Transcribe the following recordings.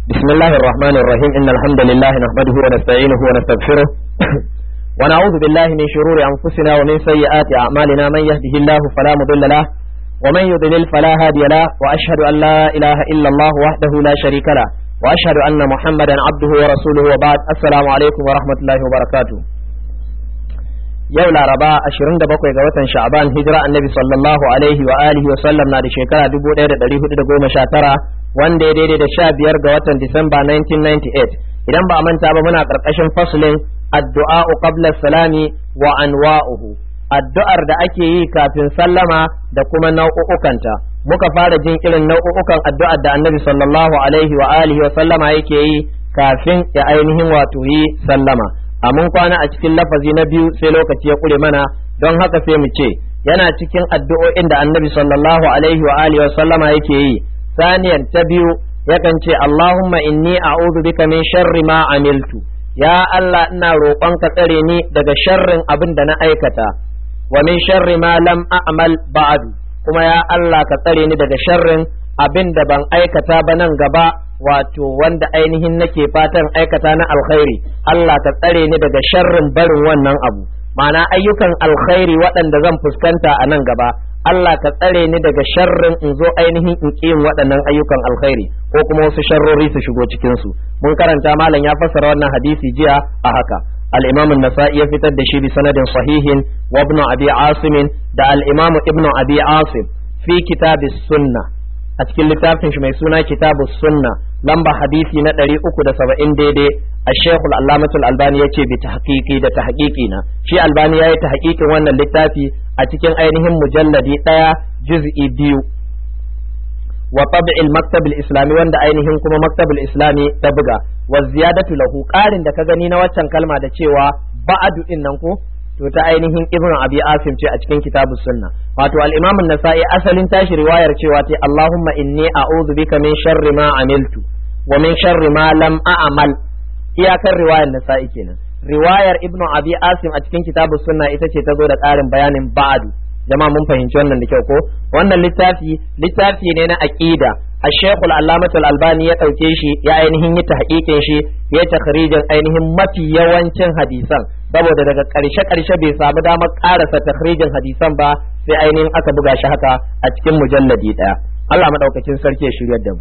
بسم الله الرحمن الرحيم إن الحمد لله نحمده ونستعينه ونستغفره ونعوذ بالله من شرور أنفسنا ومن سيئات أعمالنا من يهده الله فلا مضل له ومن يضلل فلا هادي له وأشهد أن لا إله إلا الله وحده لا شريك له وأشهد أن محمدا عبده ورسوله وبعد السلام عليكم ورحمة الله وبركاته yau laraba 27 ga watan sha'ban hijira annabi sallallahu alaihi wa alihi wa sallam na da shekara 1419 wanda ya daidai da 15 ga watan disamba 1998 idan ba a manta ba muna karkashin fasulin addu'a qabla salami wa anwa'uhu addu'ar da ake yi kafin sallama da kuma nau'ukanta muka fara jin irin nau'ukan addu'ar da annabi sallallahu alaihi wa alihi wa sallama yake yi kafin ya ainihin wato yi sallama a mun kwana a cikin lafazi na biyu sai lokaci ya kure mana don haka sai mu ce yana cikin addu'o'in da annabi sallallahu alaihi wa alihi wa sallama yake yi saniyan ta biyu yakan ce Allahumma inni a'udhu bika min sharri ma amiltu ya Allah ina roƙon ka tsare ni daga sharrin abin da na aikata wa min sharri ma lam a'mal ba'du kuma ya Allah ka tsare ni daga sharrin abin da ban aikata ba nan gaba wato wanda ainihin nake fatan aikata na alkhairi Allah ka tsare ni daga sharrin barin wannan abu ma'ana ayyukan alkhairi waɗanda zan fuskanta a nan gaba Allah ka tsare ni daga sharrin in zo ainihin in yin waɗannan ayyukan alkhairi ko kuma wasu sharrori su shigo cikin su mun karanta malam ya fassara wannan hadisi jiya a haka al-Imam an-Nasa'i ya fitar da shi bi sanadin sahihin wa Ibn Abi Asim da al-Imam Ibn Abi Asim fi kitabis sunnah a cikin littafin shi mai suna kitabu sunna lamba hadisi na ɗari uku da saba'in daidai a shekul allamatul albani ya ce bi ta da ta na shi albani ya yi ta wannan littafi a cikin ainihin mujalladi ɗaya juz'i biyu wa tab'il maktabil islami wanda ainihin kuma maktabil islami ta buga wa ziyadatu lahu ƙarin da ka gani na waccan kalma da cewa ba'adu din nan ko to ta ainihin ibn abi asim ce a cikin kitabu sunna wato al-imam an-nasa'i asalin tashi riwayar cewa ce allahumma inni a'udhu bika min sharri ma amiltu wa min sharri ma lam a'mal iyakar riwayar nasa'i kenan riwayar ibn abi asim a cikin kitabu sunna ita ce ta zo da ƙarin bayanin ba'du jama'a mun fahimci wannan da kyau ko wannan littafi littafi ne na aqida الشيخ العلامة الألباني ya ɗauke shi ya ainihin yi tahqiqin shi ya takhrijin ainihin mafi yawancin hadisan saboda daga ƙarshe ƙarshe bai samu damar ƙarasa takhrijin hadisan ba sai ainihin aka buga shi haka a cikin mujalladi ɗaya Allah madaukakin sarki ya shiryar da mu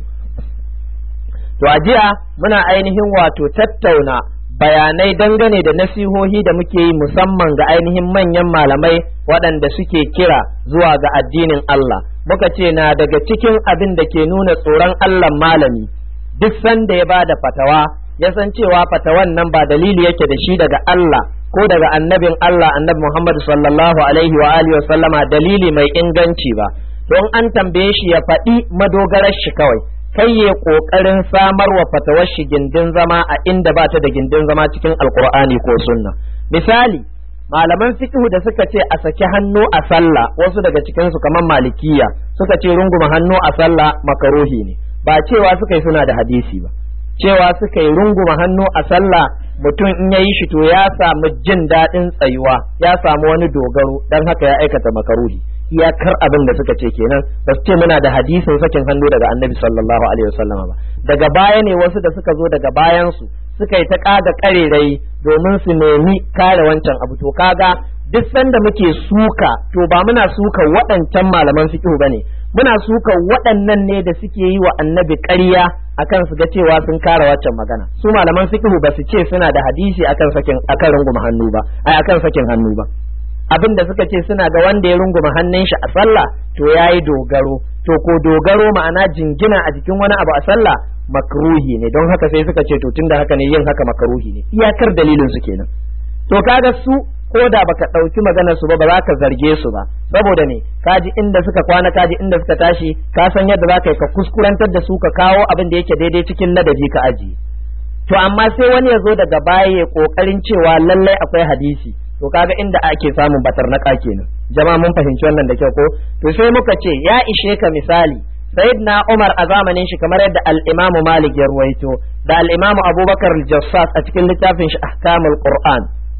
to a jiya muna ainihin wato tattauna bayanai dangane da nasihohi da muke yi musamman ga ainihin manyan malamai waɗanda suke kira zuwa ga addinin Allah muka ce na daga cikin abin da ke nuna tsoron Allah malami duk sanda ya ba da fatawa ya san cewa fatawan nan ba dalili yake da shi daga Allah ko daga annabin Allah annabi Muhammad sallallahu alaihi wa alihi wa sallama dalili mai inganci ba don an tambaye shi ya faɗi madogarar shi kawai kai ya kokarin samar wa fatawar shi gindin zama a inda ba ta da gindin zama cikin alkur'ani ko sunna misali malaman fiqhu da suka ce a saki hannu a sallah wasu daga cikin su kamar malikiya suka ce runguma hannu a sallah makaruhi ne ba cewa suka yi suna da hadisi ba cewa suka yi runguma hannu a sallah mutum in ya yi shi to ya samu jin daɗin tsayuwa ya samu wani dogaro dan haka ya aikata makaruhi iyakar abin da suka ce kenan ba su ce muna da hadisin sakin hannu daga annabi sallallahu alaihi wasallama ba daga baya ne wasu da suka zo daga bayan su suka yi ta ƙada ƙarerai domin su nemi kare wancan abu to kaga duk sanda muke suka to ba muna suka waɗancan malaman fiqh bane muna suka waɗannan ne da suke yi wa annabi ƙarya akan su ga cewa sun kare waccan magana su malaman fiqh ba su ce suna da hadisi akan sakin akan runguma hannu ba ai akan sakin hannu ba abin da suka ce suna ga wanda ya runguma hannun shi a sallah to yayi dogaro to ko dogaro ma'ana jingina a jikin wani abu a sallah makruhi ne don haka sai suka ce to tunda haka ne yin haka makruhi ne iyakar dalilin su kenan to kaga su ko da baka ɗauki maganar su ba ba za ka zarge su ba saboda ne kaji inda suka kwana kaji inda suka tashi ka san yadda za ka yi ka kuskurantar da su ka kawo abin da yake daidai cikin ladabi ka aji to amma sai wani ya zo daga baya ya kokarin cewa lallai akwai hadisi to kaga inda ake samun batarnaka kenan jama'a mun fahimci wannan da kyau ko to sai muka ce ya ishe ka misali sayyidina Umar a zamanin shi kamar yadda al-Imam Malik ya ruwaito da al-Imam Abubakar al-Jassas a cikin littafin shi Ahkamul Qur'an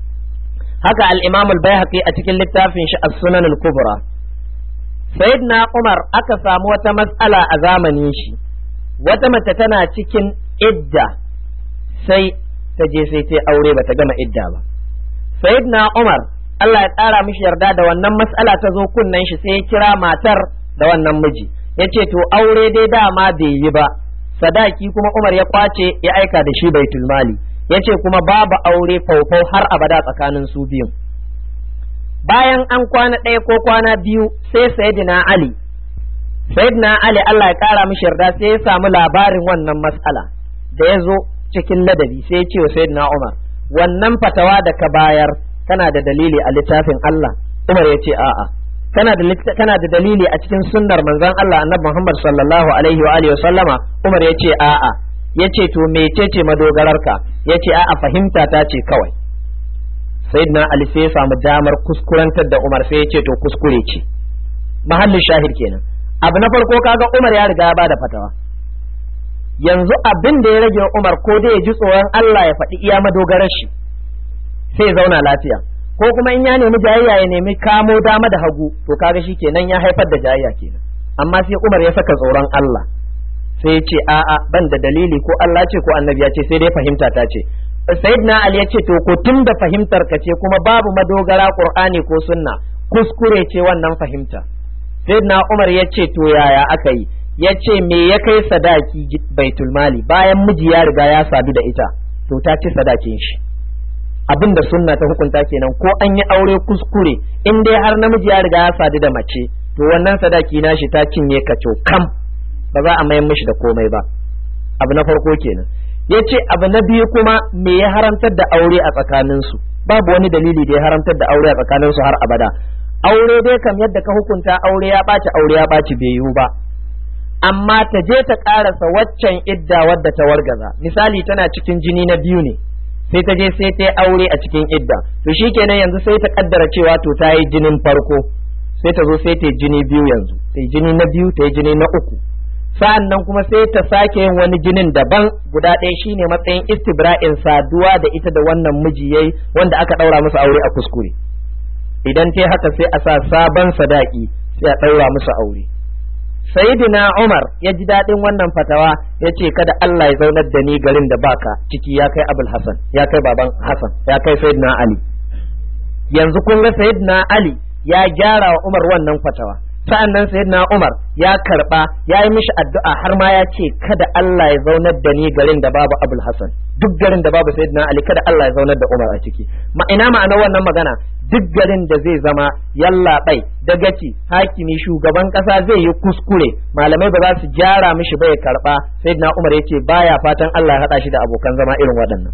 haka al-Imam al-Baihaqi a cikin littafin shi As-Sunan al-Kubra sayyidina Umar aka samu wata mas'ala a zamanin shi wata mace tana cikin idda sai ta je sai ta aure bata gama idda ba sayyidina Umar Allah ya ƙara mishi yarda da wannan mas'ala ta zo kunnen shi sai ya kira matar da wannan miji yace to aure dai dama bai yi ba sadaki kuma Umar ya kwace ya aika da shi baitul mali yace kuma babu aure faufau har abada tsakanin su biyun bayan an kwana ɗaya ko kwana biyu sai sayyidina Ali sayyidina Ali Allah ya ƙara mishi yarda sai ya samu labarin wannan mas'ala da ya zo cikin ladabi sai ya ce wa sayyidina Umar wannan fatawa da ka bayar kana da dalili a littafin Allah Umar ya ce a'a kana da kana da dalili a cikin sunnar manzon Allah Annabi Muhammad sallallahu alaihi wa alihi sallama Umar ya ce a'a yace to mecece madogararka yace a'a fahimta ta ce kawai sayyidina Ali sai ya samu damar kuskurantar da Umar sai ya ce to kuskure ce mahallin shahid kenan abu na farko kaga Umar ya riga ya bada fatawa yanzu abin da ya rage Umar ko dai ya ji tsoron Allah ya faɗi iya madogarar shi sai zauna lafiya ko kuma in ya nemi jayayya ya nemi kamo dama da hagu to kaga shi kenan ya haifar da jayayya kenan amma sai Umar ya saka tsoron Allah sai ya ce a'a ban da dalili ko Allah ce ko annabi ya ce sai dai fahimta ta ce sayyidina Ali ya ce to ko tun da fahimtar ka ce kuma babu madogara Qur'ani ko sunna kuskure ce wannan fahimta sayyidina Umar ya ce to yaya aka yi ya ce me ya kai sadaki baitul mali bayan miji ya riga ya sadu da ita to ta ci sadakin shi abin da sunna ta hukunta kenan ko an yi aure kuskure in dai har namiji ya riga ya sadu da mace to wannan sadaki nashi ta cinye kaco kam ba za a mayan mishi da komai ba abu na farko kenan ya ce abu na biyu kuma me ya haramtar da aure a tsakaninsu babu wani dalili da ya haramtar da aure a tsakaninsu har abada aure dai kam yadda ka hukunta aure ya ɓaci aure ya ɓaci bai yiwu ba amma ta je ta ƙarasa waccan idda wadda ta wargaza misali tana cikin jini na biyu ne sai ta je sai ta yi aure a cikin idda to shikenan yanzu sai ta kaddara cewa to ta yi jinin farko sai ta zo sai ta yi jini biyu yanzu ta yi jini na biyu ta yi jini na uku sa'an nan kuma sai ta sake yin wani jinin daban guda ɗaya shine matsayin istibra'in saduwa da ita da wannan miji yayi wanda aka ɗaura musu aure a kuskure idan ta haka sai a sa sabon sadaki sai a ɗaura musu aure Sayyidina Umar ya ji daɗin wannan fatawa ya ce kada Allah ya zaunar da ni garin da baka ciki ya kai Abul Hassan ya kai baban Hassan ya kai Sayyidina Ali yanzu kun ga Sayyidina Ali ya gyara wa Umar wannan fatawa sa'an nan Sayyidina Umar ya karba ya yi mishi addu'a har ma ya ce kada Allah ya zaunar da ni garin da babu Abul Hassan duk garin da babu Sayyidina Ali kada Allah ya zaunar da Umar a ciki ma ina ma'anar wannan magana duk garin da zai zama yallaɓai dagaci hakimi shugaban ƙasa zai yi kuskure malamai ba za su gyara mishi ba ya karɓa sai na umar ya ce baya fatan Allah ya haɗa shi da abokan zama irin waɗannan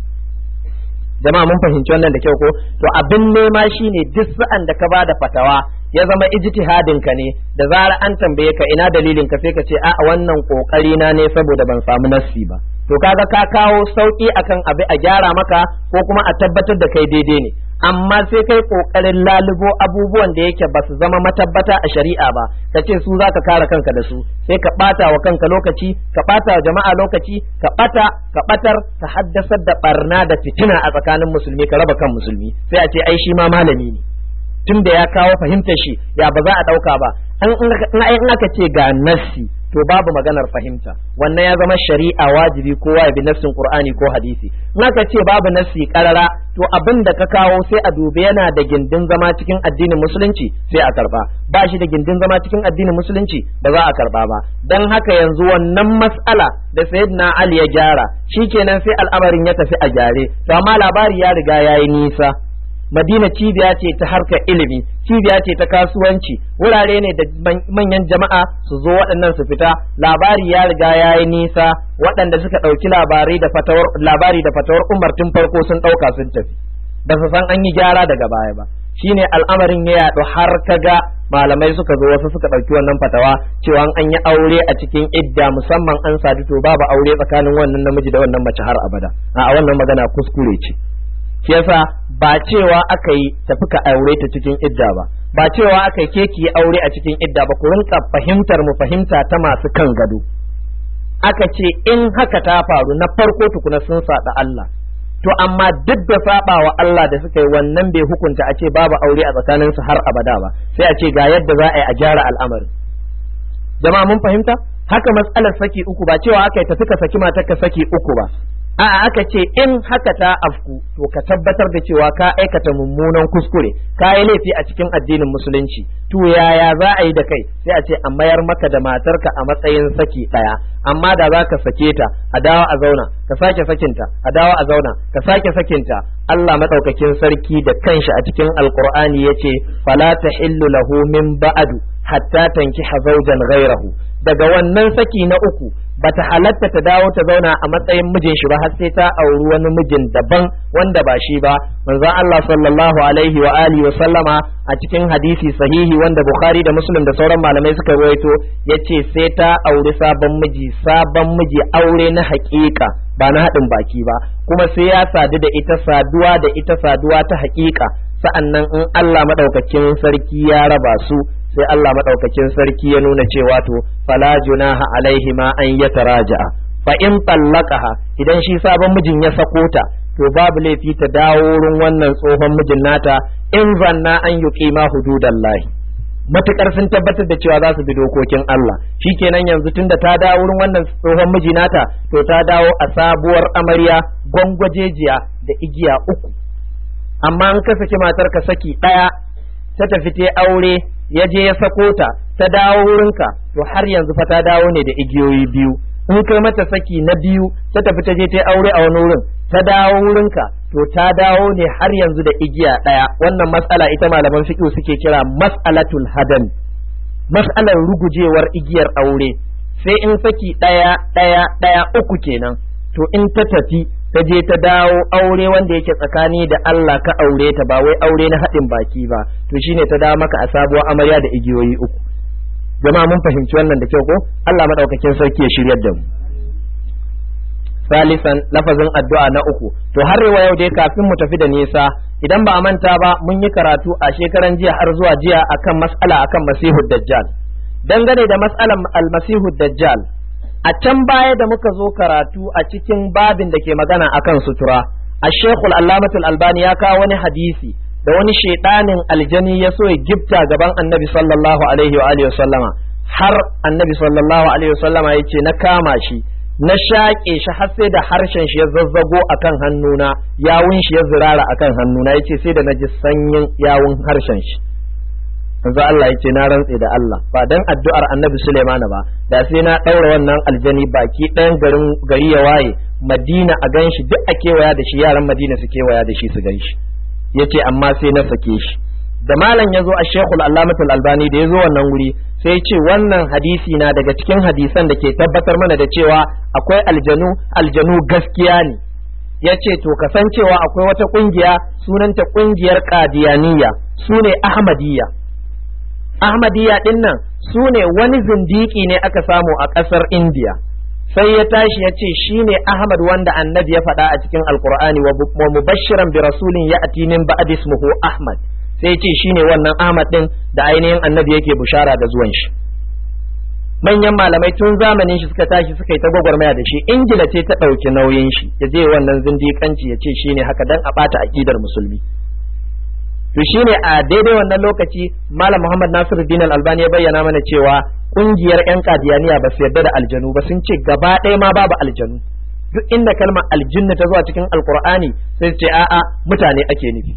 jama'a mun fahimci wannan da kyau ko to abin nema shine duk sa'an da ka ba da fatawa ya zama ijtihadin ka ne da zarar an tambaye ka ina dalilin ka sai ka ce a wannan kokari na ne saboda ban samu nassi ba to kaga ka kawo sauki akan abi a gyara maka ko kuma a tabbatar da kai daidai ne amma sai kai kokarin lalubo abubuwan da yake ba su zama matabbata a shari'a ba ka ce su za ka kare kanka da su sai ka bata wa kanka lokaci ka bata wa jama'a lokaci ka bata ka batar ka haddasar da barna da fitina a tsakanin musulmi ka raba kan musulmi sai a ce ai shi ma malami ne tun da ya kawo fahimtar shi ya ba za a ɗauka ba in aka ce ga nassi to babu maganar fahimta wannan ya zama shari'a wajibi kowa ya bi nassin qur'ani ko hadisi in aka ce babu nassi karara to abin da ka kawo sai a dubi yana da gindin zama cikin addinin musulunci sai a karba ba shi da gindin zama cikin addinin musulunci ba za a karba ba dan haka yanzu wannan mas'ala da sayyidina ali ya gyara shikenan sai al'amarin ya tafi a gyare to amma labari ya riga yayi nisa Madina cibiya ce ta harkar ilimi, cibiya ce ta kasuwanci, wurare ne da manyan jama'a su zo waɗannan su fita, labari ya riga ya yi nisa, waɗanda suka ɗauki labari da fatawar labari da fatawar Umar tun farko sun ɗauka sun tafi. Ba su san an yi gyara daga baya ba. Shine al'amarin ya yaɗu har kaga malamai suka zo wasu suka ɗauki wannan fatawa cewa an yi aure a cikin idda musamman an sadu to babu aure tsakanin wannan namiji da wannan mace har abada. A wannan magana kuskure ce. shi yasa ba cewa aka yi tafi ka aure ta cikin idda ba ba cewa aka yi ke ki aure a cikin idda ba ku rinka fahimtar mu fahimta ta masu kan gado aka ce in haka ta faru na farko tukuna sun saɗa Allah to amma duk da saba wa Allah da suka yi wannan bai hukunta a ce babu aure a tsakaninsu har abada ba sai a ce ga yadda za a yi a gyara al'amarin jama'a mun fahimta haka matsalar saki uku ba cewa aka yi tafi ka saki matar ka saki uku ba a'a aka ce in haka ta afku to ka tabbatar da cewa ka aikata mummunan kuskure ka yi laifi a cikin addinin musulunci to yaya za a yi da kai sai a ce a mayar maka da matarka a matsayin saki ɗaya amma da za ka sake ta a dawo a zauna ka sake sakinta a dawo a zauna ka sake sakinta Allah madaukakin sarki da kanshi a cikin alqur'ani yace fala tahillu lahu min ba'du hatta tankiha zawjan ghayrahu daga wannan saki na uku bata halatta ta dawo ta zauna a matsayin mijin shi ba har sai ta auri wani mijin daban wanda ba shi ba manzon Allah sallallahu alaihi wa alihi wa sallama a cikin hadisi sahihi wanda Bukhari da Muslim da sauran malamai suka rawaito yace sai ta auri sabon miji sabon miji aure na haƙiƙa ba na haɗin baki ba kuma sai ya sadu da ita saduwa da ita saduwa ta haƙiƙa sa'annan in Allah madaukakin sarki ya raba su sai Allah madaukakin sarki ya nuna cewa to fala junaha alaihi ma an yataraja'a fa in tallaqaha idan shi sabon mijin ya sako ta to babu laifi ta dawo wurin wannan tsohon mijin nata in zanna an yuqima hududallahi matukar sun tabbatar da cewa za su bi dokokin Allah shikenan yanzu tunda ta dawo wurin wannan tsohon miji nata to ta dawo a sabuwar amarya gwangwajejiya da igiya uku amma an ka saki matar ka saki ɗaya ta tafi ta aure ya je ya sako ta ta dawo wurinka to har yanzu fa ta dawo ne da igiyoyi biyu in kai mata saki na biyu ta tafi ta je ta aure a wani wurin ta dawo wurinka to ta dawo ne har yanzu da igiya ɗaya wannan matsala ita malaman fiqh suke kira mas'alatul hadan mas'alar rugujewar igiyar aure sai in saki ɗaya ɗaya ɗaya uku kenan to in ta tafi ta je ta dawo aure wanda yake tsakani da Allah ka aure ta ba wai aure na haɗin baki ba to shine ta dawo maka a sabuwar amarya da igiyoyi uku jama'a mun fahimci wannan da kyau ko Allah madaukakin sarki ya shiryar da mu salisan lafazin addu'a na uku to har wa yau dai kafin mu tafi da nisa idan ba a manta ba mun yi karatu a shekaran jiya har zuwa jiya akan mas'ala akan masihud dajjal dangane da mas'alan almasihud dajjal a can baya da muka zo karatu a cikin babin da ke magana akan sutura a shekul allamatul albani ya kawo wani hadisi da wani shaidanin aljani ya so ya gifta gaban annabi sallallahu alaihi wa alihi wasallama har annabi sallallahu alaihi wasallama ya ce na kama shi na shaƙe shi har sai da harshen shi ya zazzago akan hannuna yawun shi ya zirara akan hannuna ya ce sai da na ji sanyin yawun harshen shi manzo Allah ya ce na rantse da Allah ba dan addu'ar Annabi Sulaimana ba da sai na daura wannan aljani baki ɗayan garin gari ya waye Madina a ganshi duk a kewaya da shi yaran Madina su kewaya da shi su ganshi yace amma sai na sake shi da malam ya zo a Sheikhul Allamatul Albani da ya zo wannan wuri sai ce wannan hadisi na daga cikin hadisan da ke tabbatar mana da cewa akwai aljanu aljanu gaskiya ne ya ce to kasancewa akwai wata kungiya sunanta kungiyar Qadiyaniya su ne Ahmadiyya Ahmadiyya ɗin nan su ne wani zindiki ne aka samu a ƙasar Indiya. Sai ya tashi ya ce shi ne Ahmad wanda annabi ya faɗa a cikin Alƙur'ani wa mubashiran bi rasulin ya ati min ba'd ismuhu Ahmad. Sai ya ce shi ne wannan Ahmad ɗin da ainihin annabi yake bushara da zuwan shi. Manyan malamai tun zamanin shi suka tashi suka yi ta gwagwarmaya da shi Ingila ce ta ɗauki nauyin shi ya je wannan zindiƙanci ya ce shi ne haka dan a ɓata aƙidar musulmi. to shine a daidai wannan lokaci malam Muhammad Nasiruddin Al-Albani ya bayyana mana cewa kungiyar yan kadiyaniya ba su yarda da aljanu ba sun ce gaba ɗaya ma babu aljanu duk inda kalmar aljinna ta zuwa cikin alkur'ani sai su ce a'a mutane ake nufi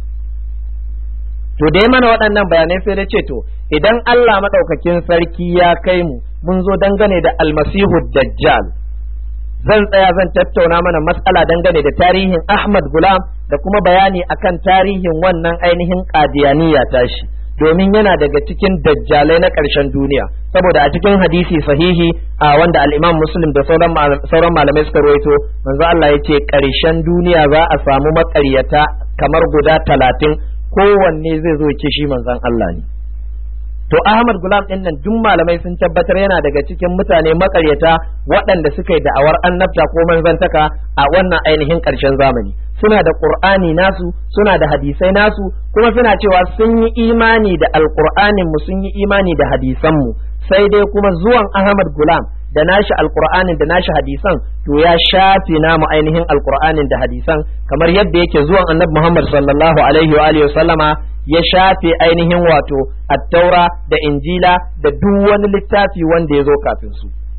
to da mana waɗannan bayanai sai da ce to idan Allah maɗaukakin sarki ya kai mu mun zo dangane da almasihu dajjal zan tsaya zan tattauna mana matsala dangane da tarihin Ahmad Gulam da kuma bayani akan tarihin wannan ainihin qadiyaniya tashi domin yana daga cikin dajjalai na ƙarshen duniya saboda a cikin hadisi sahihi a wanda al-Imam Muslim da sauran malamai suka rawaito manzo Allah yace ƙarshen duniya za a samu maƙaryata kamar guda talatin kowanne zai zo ce shi manzon Allah ne to Ahmad Gulam din nan duk malamai sun tabbatar yana daga cikin mutane makaryata waɗanda suka yi da'awar annabta ko manzantaka a wannan ainihin ƙarshen zamani suna da Qur'ani nasu suna da hadisai nasu kuma suna cewa sun yi imani da alqur'anin mu sun yi imani da hadisan mu sai dai kuma zuwan Ahmad Gulam da nashi alqur'anin da nashi hadisan to ya shafe namu ainihin alqur'anin da hadisan kamar yadda yake zuwan Annabi Muhammad sallallahu alaihi wa alihi sallama ya shafe ainihin wato attaura da injila da duk wani littafi wanda ya zo kafin su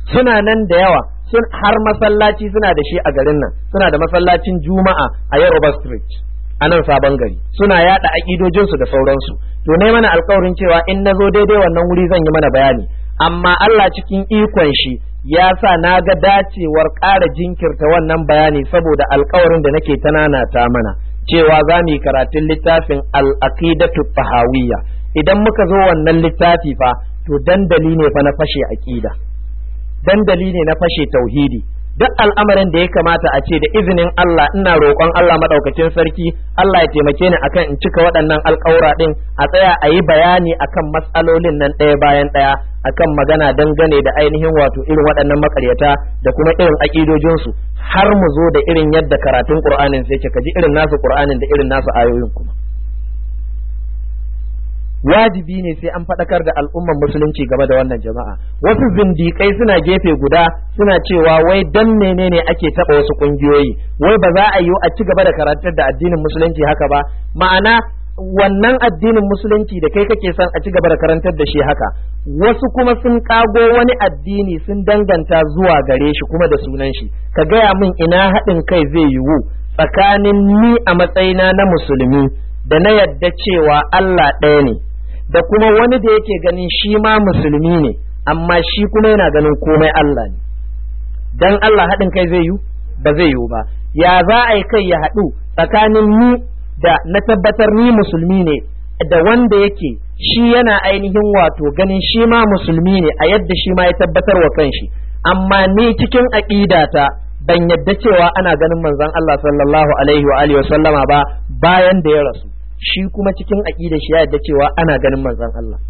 suna nan da yawa sun har masallaci suna da shi a garin nan suna da masallacin juma'a a Yoruba Street a nan sabon gari suna yada aƙidojinsu da sauransu to ne mana alkawarin cewa in na zo daidai wannan wuri zan yi mana bayani amma Allah cikin ikon shi ya sa na ga dacewar ƙara jinkirta wannan bayani saboda alkawarin da nake ta mana cewa za mu yi karatun littafin al-aqidatu tahawiyya idan muka zo wannan littafi fa to dandali ne fa na fashe aqida dandali ne na fashe tauhidi duk al'amarin da ya kamata a ce da izinin Allah ina roƙon Allah maɗaukacin sarki Allah ya taimake ni akan in cika waɗannan alƙawura ɗin a tsaya a yi bayani akan matsalolin nan ɗaya bayan ɗaya akan magana dangane da ainihin wato irin waɗannan makaryata da kuma irin aƙidojinsu har mu zo da irin yadda karatun Qur'anin sai ka ji irin nasu Qur'anin da irin nasu ayoyin kuma wajibi ne sai an faɗakar da al'umman musulunci game da wannan jama'a wasu zindikai suna gefe guda suna cewa wai dan menene ake taɓa wasu ƙungiyoyi wai ba za a yi a ci gaba da karantar da addinin musulunci haka ba ma'ana wannan addinin musulunci da kai kake son a ci gaba da karantar da shi haka wasu kuma sun kago wani addini sun danganta zuwa gare shi kuma da sunan shi ka gaya min ina haɗin kai zai yiwu tsakanin ni a matsayina na musulmi da na yadda cewa Allah ɗaya ne da kuma wani da yake ganin shi ma musulmi ne amma shi kuma yana ganin komai Allah ne dan Allah haɗin kai zai yiwu ba zai yiwu ba ya za a yi kai ya haɗu tsakanin ni da na tabbatar ni musulmi ne da wanda yake shi yana ainihin wato ganin shi ma musulmi ne a yadda shi ma ya tabbatar wa kanshi amma ni cikin aƙidata ban yadda cewa ana ganin manzon Allah sallallahu alaihi wa alihi wa sallama ba bayan da ya rasu shi kuma cikin aƙida shi ya yadda cewa ana ganin manzon Allah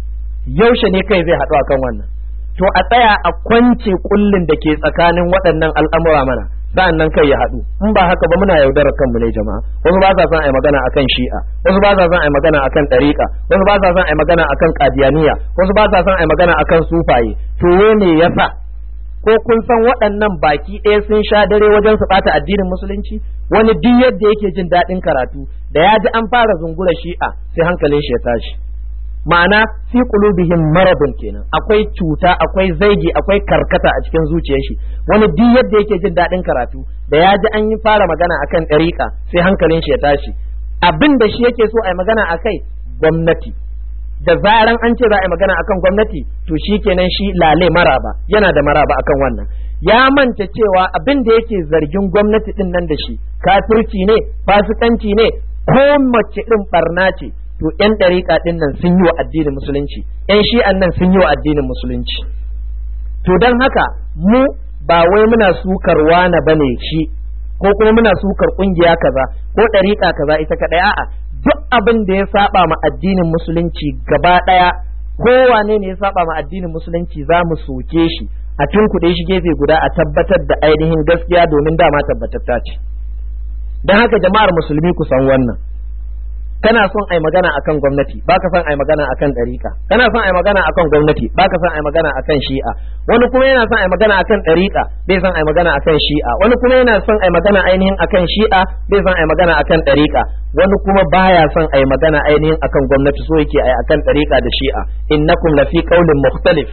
yaushe ne kai zai haɗu akan wannan to a tsaya a kwance kullin da ke tsakanin waɗannan al'amura mana sa'an nan kai ya haɗu in ba haka ba muna yaudarar kanmu ne jama'a wasu ba sa son a yi magana akan shi'a wasu ba sa son a yi magana akan ɗariƙa wasu ba sa son a yi magana akan ƙadiyaniya wasu ba sa son a yi magana akan sufaye to ne yasa ko kun san waɗannan baki ɗaya sun sha dare wajen su ɓata addinin musulunci wani duk yadda yake jin daɗin karatu da ya ji an fara zungura shi'a sai hankalin shi ya tashi ma'ana fi qulubihim maradun kenan akwai cuta akwai zaigi akwai karkata a cikin zuciyar shi wani duk yadda yake jin daɗin karatu da ya ji an yi fara magana akan ɗariƙa sai hankalin shi ya tashi abin da shi yake so a yi magana akai gwamnati da zaran an ce za a yi magana akan gwamnati to shi kenan shi lale maraba yana da maraba akan wannan ya manta cewa abin da yake zargin gwamnati din nan da shi kafirci ne fasikanci ne ko mace irin barna ce to yan ɗariƙa din nan sun yi wa addinin musulunci yan shi'an nan sun yi wa addinin musulunci to don haka mu ba wai muna sukar wana bane shi ko kuma muna sukar kungiya kaza ko ɗariƙa kaza ita kaɗai a'a duk abin da ya saba ma addinin musulunci gaba ɗaya kowane ne ya saba ma addinin musulunci za mu soke shi a tunkuɗe shi gefe guda a tabbatar da ainihin gaskiya domin dama tabbatatta ce don haka jama'ar musulmi ku san wannan kana son ai magana akan gwamnati baka son ai magana akan ɗariƙa kana son ai magana akan gwamnati baka son ai magana akan shi'a wani kuma yana son ai magana akan ɗariƙa bai son ai magana akan shi'a wani kuma yana son ai magana ainihin akan shi'a bai son ai magana akan ɗariƙa wani kuma baya son ai magana ainihin akan gwamnati so yake ai akan ɗariƙa da shi'a innakum lafi qaulin mukhtalif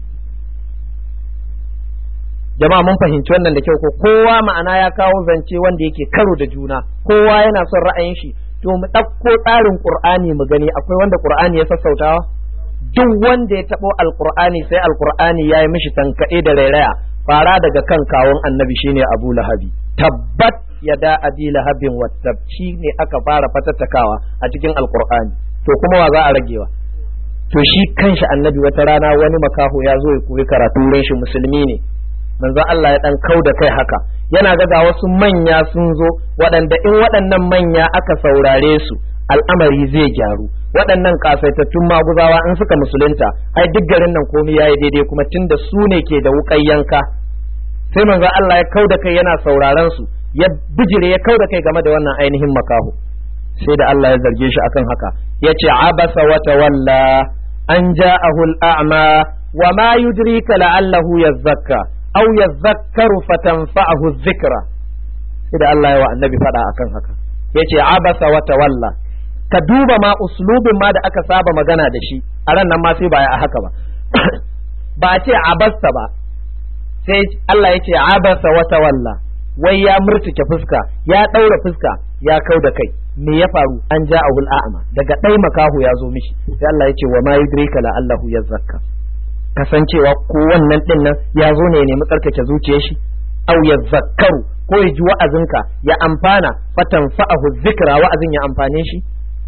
jama'a mun fahimci wannan da kyau ko kowa ma'ana ya kawo zance wanda yake karo da juna kowa yana son ra'ayin shi to mu ɗauko tsarin qur'ani mu gani akwai wanda qur'ani ya sassautawa duk wanda ya taɓo alqur'ani sai alqur'ani ya yi mishi tankaɗe da rairaya fara daga kan kawun annabi shine abu lahabi tabbat yada abi lahabin wattab ne aka fara fatattakawa a cikin alqur'ani to kuma wa za a ragewa to shi kanshi annabi wata rana wani makaho ya zo ya koyi karatu wurin shi musulmi ne manzo Allah ya dan kau da kai haka yana ga ga wasu manya sun zo waɗanda in waɗannan manya aka saurare su al'amari zai gyaru waɗannan kasaitattun maguzawa in suka musulunta ai duk garin nan komai yayi daidai kuma tunda su ne ke da wuƙar yanka sai manzo Allah ya kau da kai yana sauraron su ya bijire ya kau da kai game da wannan ainihin makaho sai da Allah ya zarge shi akan haka yace abasa wa tawalla an ja'ahu al-a'ma wa ma yudrika la'allahu yazzakka aw yadhakkaru fatanfa'ahu dhikra sai da Allah ya wa annabi fada akan haka yace abasa wa tawalla ka duba ma uslubin ma da aka saba magana da shi a ran nan ma sai ba a haka ba ba a ce abasta ba sai Allah ya ce abasa wa tawalla wai ya murtuke fuska ya ɗaura fuska ya kau da kai me ya faru an ja ahul a'ma daga ɗai makahu ya zo mishi sai Allah ya ce wa ma yudrika la Allahu yazakka kasancewa ko wannan din nan ya zo ne ya nemi tsarkake zuciyar shi aw yazakkaru ko ya ji wa'azinka ya amfana fatan fa'ahu zikra wa'azin ya amfane shi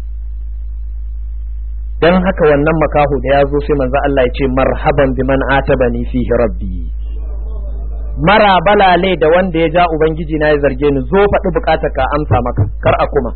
dan haka wannan makaho da ya zo sai manzo Allah ya ce marhaban biman atabani fihi rabbi mara balale da wanda ya ja ubangiji na ya zarge ni zo faɗi bukatar ka amsa maka kar a kuma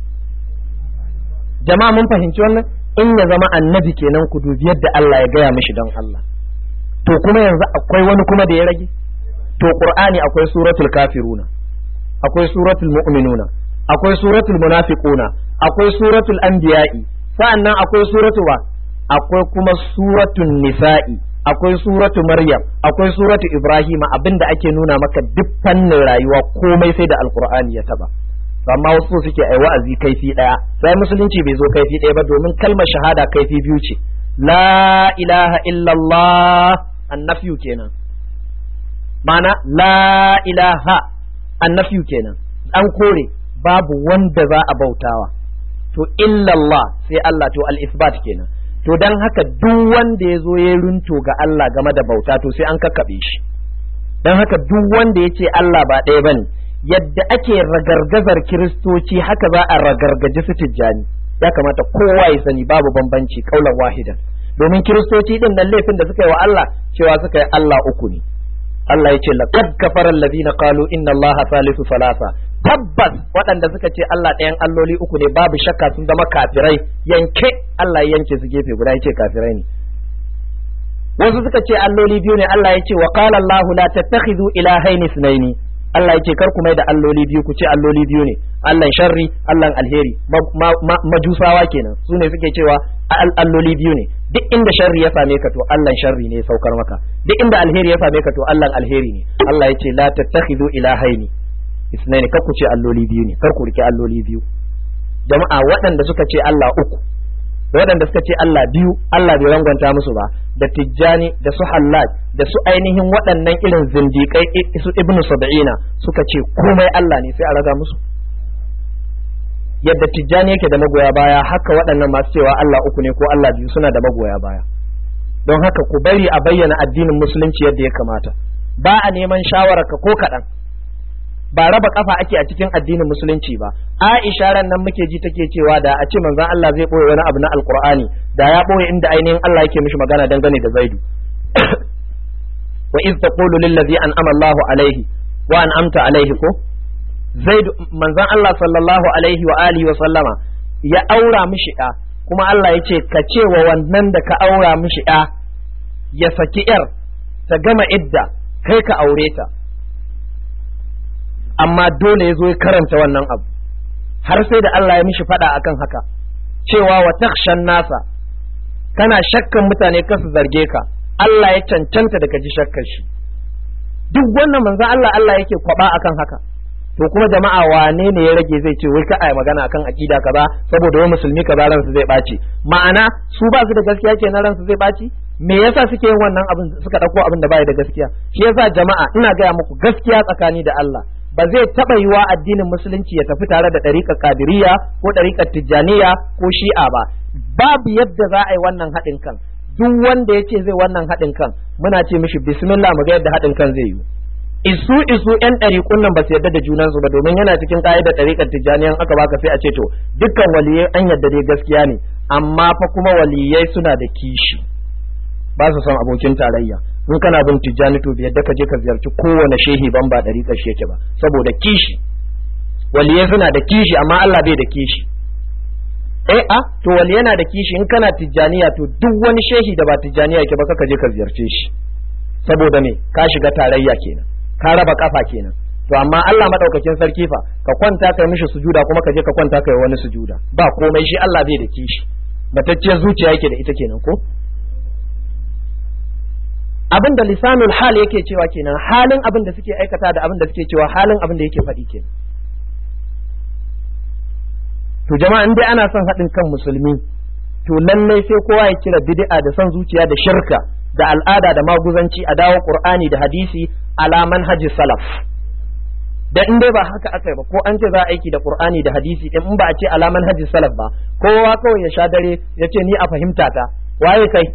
jama'a mun fahimci wannan in ya zama annabi kenan ku dubi yadda Allah ya gaya mishi don Allah to kuma yanzu akwai wani kuma da ya rage to qur'ani akwai suratul kafiruna akwai suratul mu'minuna akwai suratul munafiquna akwai suratul anbiya'i sa'annan akwai suratu ba akwai kuma suratul nisa'i akwai suratu maryam akwai suratu ibrahima abinda ake nuna maka duk fannin rayuwa komai sai da alqur'ani ya taba amma wasu suke ai wa'azi kaifi daya sai musulunci bai zo kaifi daya ba domin kalmar shahada kaifi biyu ce la ilaha illallah annafiyu kenan mana la ilaha annafiyu kenan an kore babu wanda za a bautawa to illallah sai Allah to al-isbat kenan to dan haka duk wanda ya zo ya runto ga Allah game da bauta to sai an kakkabe shi dan haka duk wanda ya ce Allah ba ɗaya bane yadda ake ragargazar kiristoci haka za a ragargaji su tijjani ya kamata kowa ya sani babu bambanci kaulan wahidan domin kiristoci din nan laifin da suka yi wa Allah cewa suka yi Allah uku ne Allah ya ce laqad kafara alladhina qalu inna Allah thalithu thalatha tabbas waɗanda suka ce Allah ɗayan alloli uku ne babu shakka sun zama kafirai yanke Allah ya yanke su gefe guda yace kafirai ne wasu suka ce alloli biyu ne Allah ya ce wa qala Allah la tattakhidhu ilahaini ithnaini Allah yake kar ku mai da alloli biyu ku ce alloli biyu ne Allah sharri Allah alheri majusawa kenan su ne suke cewa alloli biyu ne duk inda sharri ya same ka to Allah sharri ne ya saukar maka duk inda alheri ya same ka to Allah alheri ne Allah ya ce la tattakhidhu ilahaini isnaini kar ku ce alloli biyu ne kar ku rike alloli biyu jama'a waɗanda suka ce Allah uku waɗanda suka ce Allah biyu Allah bai rangwanta musu ba da tijjani da su hallaj da su ainihin waɗannan irin zindiƙai su ibnu sab'ina suka ce komai Allah ne sai a raga musu yadda tijjani yake da magoya baya haka waɗannan masu cewa Allah uku ne ko Allah biyu suna da magoya baya don haka ku bari a bayyana addinin musulunci yadda ya kamata ba a neman shawararka ko kaɗan ba raba kafa ake a cikin addinin musulunci ba Aisha ran nan muke ji take cewa da a ce manzon Allah zai boye wani abu na alqur'ani da ya boye inda ainihin Allah yake mishi magana dangane da Zaidu wa iz taqulu lil ladzi an'ama Allahu alaihi wa an'amta alaihi ko Zaidu manzon Allah sallallahu alaihi wa alihi wa sallama ya aura mishi ɗa kuma Allah ya ce ka ce wa wannan da ka aura mishi ɗa ya saki yar ta gama idda kai ka aure ta amma dole ya zo ya karanta wannan abu har sai da Allah ya mishi faɗa akan haka cewa wa takshan nasa kana shakkan mutane kasu zarge ka Allah ya cancanta da ka ji shakkar shi duk wannan manzon Allah Allah yake kwaba akan haka to kuma jama'a wane ne ya rage zai ce wai ka ai magana akan akida kaza saboda wai musulmi kaza ransu zai ɓaci ma'ana su ba su da gaskiya kenan ransu zai ɓaci me yasa suke yin wannan abin suka ɗauko abin da bai da gaskiya shi yasa jama'a ina gaya muku gaskiya tsakani da Allah ba zai taɓa yiwa addinin musulunci ya tafi tare da ɗariƙar kadiriya ko ɗariƙar tijjaniya ko shi'a ba babu yadda za a yi wannan haɗin kan duk wanda ya ce zai wannan haɗin kan muna ce mishi bismillah mu ga yadda haɗin kan zai yi isu isu yan ɗariƙun nan ba su yadda da junansu ba domin yana cikin ƙa'idar ɗariƙar tijjaniyan aka baka sai a ce to dukkan waliyai an yadda dai gaskiya ne amma fa kuma waliyai suna da kishi ba su son abokin tarayya in kana bin tijjani to yadda ka je ka ziyarci kowane shehi ban ba ɗariƙar shi yake ba saboda kishi waliyai suna da kishi amma Allah bai da kishi eh a to wali yana da kishi in kana tijjaniya to duk wani shehi da ba tijjaniya yake ba ka je ka ziyarce shi saboda me ka shiga tarayya kenan ka raba kafa kenan to amma Allah madaukakin sarki fa ka kwanta kai mishi sujuda kuma ka je ka kwanta kai wani sujuda ba komai shi Allah bai da kishi matacciyar zuciya yake da ita kenan ko abin da lisanul hal yake cewa kenan halin abin da suke aikata da abin da suke cewa halin abin da yake faɗi kenan to jama'a in dai ana son haɗin kan musulmi to lallai sai kowa ya kira bid'a da son zuciya da shirka da al'ada da maguzanci a dawo qur'ani da hadisi ala manhaji salaf da in dai ba haka aka yi ba ko an ce za a aiki da qur'ani da hadisi din in ba a ce ala manhaji salaf ba kowa kawai ya sha dare ya ce ni a fahimta ta waye kai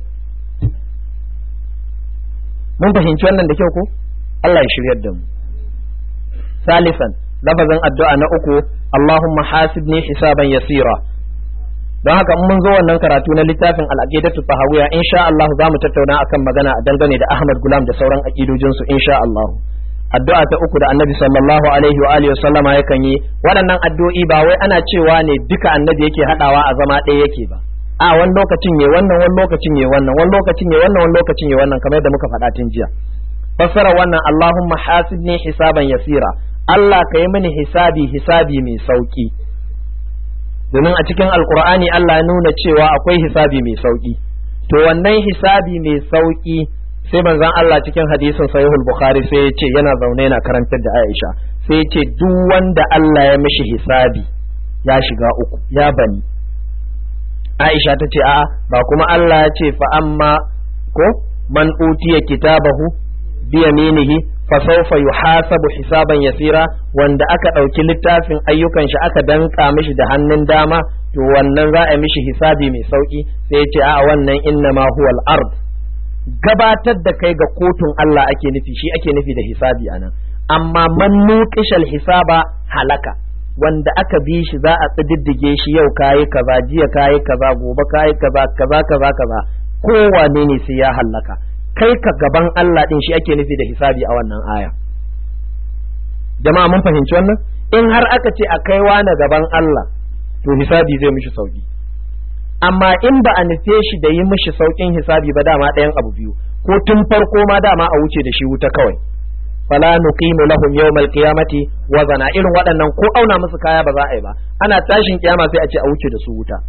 mun fahimci wannan da kyau ko Allah ya shiryar da mu salisan lafazin addu'a na uku Allahumma hasibni hisaban yasira don haka in mun zo wannan karatu na littafin al-aqidatu tahawiyya insha Allah za mu tattauna akan magana a dangane da Ahmad Gulam da sauran aqidojin su insha Allah addu'a ta uku da Annabi sallallahu alaihi wa alihi sallama yakan yi waɗannan addu'o'i ba wai ana cewa ne duka Annabi yake hadawa a zama ɗaya yake ba a wani lokacin ne wannan wani lokacin ne wannan wani lokacin ne wannan wani lokacin ne wannan kamar yadda muka faɗa tun jiya fassara wannan Allahumma hasibni hisaban yasira Allah ka yi mini hisabi hisabi mai sauki domin a cikin alkur'ani Allah ya nuna cewa akwai hisabi mai sauki to wannan hisabi mai sauki sai manzon Allah cikin hadisin sahihul bukhari sai ya ce yana zaune yana karantar da Aisha sai ya ce duk wanda Allah ya mishi hisabi ya shiga uku ya bani Aisha ta ce a'a ba kuma Allah ya ce fa amma ko man utiya kitabahu bi yaminihi fa sawfa yuhasabu hisaban yasira wanda aka ɗauki littafin ayyukan shi aka danka mishi da hannun dama to wannan za a mishi hisabi mai sauki sai ya ce a'a wannan inna ma huwa al-ard gabatar da kai ga kotun Allah ake nufi shi ake nufi da hisabi anan amma man nuqishal hisaba halaka wanda aka bi shi za a tsididdige shi yau kayi kaza jiya kayi kaza gobe kayi kaza kaza kaza kaza kowane ne sai ya hallaka kai ka gaban Allah din shi ake nufi da hisabi a wannan aya jama'a mun fahimci wannan in har aka ce a kai wani gaban Allah to hisabi zai mishi sauki amma in ba a nufe shi da yi mishi saukin hisabi ba dama ɗayan abu biyu ko tun farko ma dama a wuce da shi wuta kawai fala nuqimu lahum yawmal qiyamati wazana irin waɗannan ko auna musu kaya ba za a yi ba ana tashin kiyama sai a ce a wuce da su wuta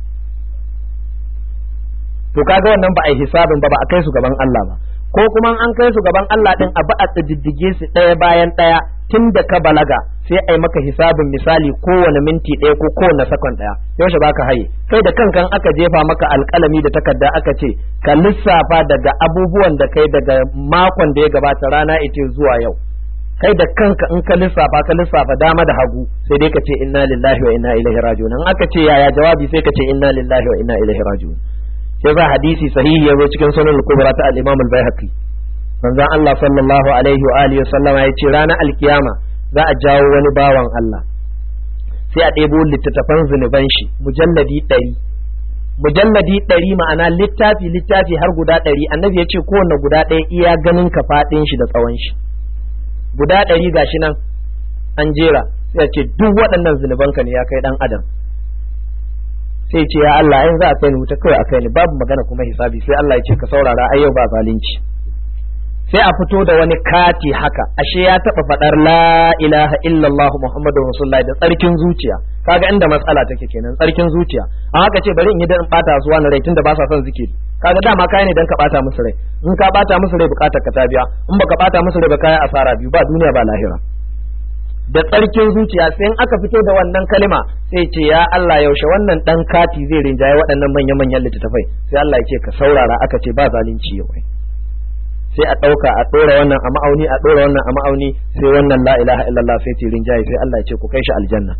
to kaga wannan ba a yi hisabin ba ba a kai su gaban Allah ba ko kuma an kai su gaban Allah din a ba a tsiddige su ɗaya bayan ɗaya tun da ka balaga sai a yi maka hisabin misali kowane minti ɗaya ko kowane sakon ɗaya yaushe baka haye kai da kankan aka jefa maka alƙalami da takarda aka ce ka lissafa daga abubuwan da kai daga makon da ya gabata rana ita zuwa yau kai da kanka in ka lissafa ka lissafa dama da hagu sai dai ka ce inna lillahi wa inna ilaihi raji'un in aka ce yaya jawabi sai ka ce inna lillahi wa inna ilaihi raji'un sai za hadisi sahihi ya zo cikin sunan al-kubra ta al-imam al-baihaqi manzon Allah sallallahu alaihi wa alihi sallama ya ce ranar alkiyama za a jawo wani bawan Allah sai a ɗebo littattafan zunuban shi mujalladi ɗari mujalladi ɗari ma'ana littafi littafi har guda ɗari annabi ya ce kowanne guda ɗaya iya ganin ka faɗin shi da tsawon shi guda ɗari gashi nan an jera sai ce duk waɗannan zunubanka ne ya kai ɗan adam sai ce ya Allah in za a kai ni wuta kawai a kai ni babu magana kuma hisabi sai Allah ya ce ka saurara ai yau ba zalunci sai a fito da wani kati haka ashe ya taba fadar la ilaha illallah muhammadu rasulullahi da tsarkin zuciya kaga inda matsala take kenan tsarkin zuciya a haka ce bari in yi dan bata su wani rai tunda ba sa son zikiri kaga dama kai ne dan ka bata musu rai in ka bata musu rai bukatar ka ta biya in baka bata musu rai ba kai asara biyu ba duniya ba lahira da tsarkin zuciya sai in aka fito da wannan kalima sai ce ya Allah yaushe wannan dan kati zai rinjaye waɗannan manya-manyan littattafai sai Allah ya ce ka saurara aka ce ba zalunci yau sai a ɗauka a ɗora wannan a ma'auni a ɗora wannan a ma'auni sai wannan la ilaha illallah sai ce rinjaye sai Allah ya ce ku kai shi aljanna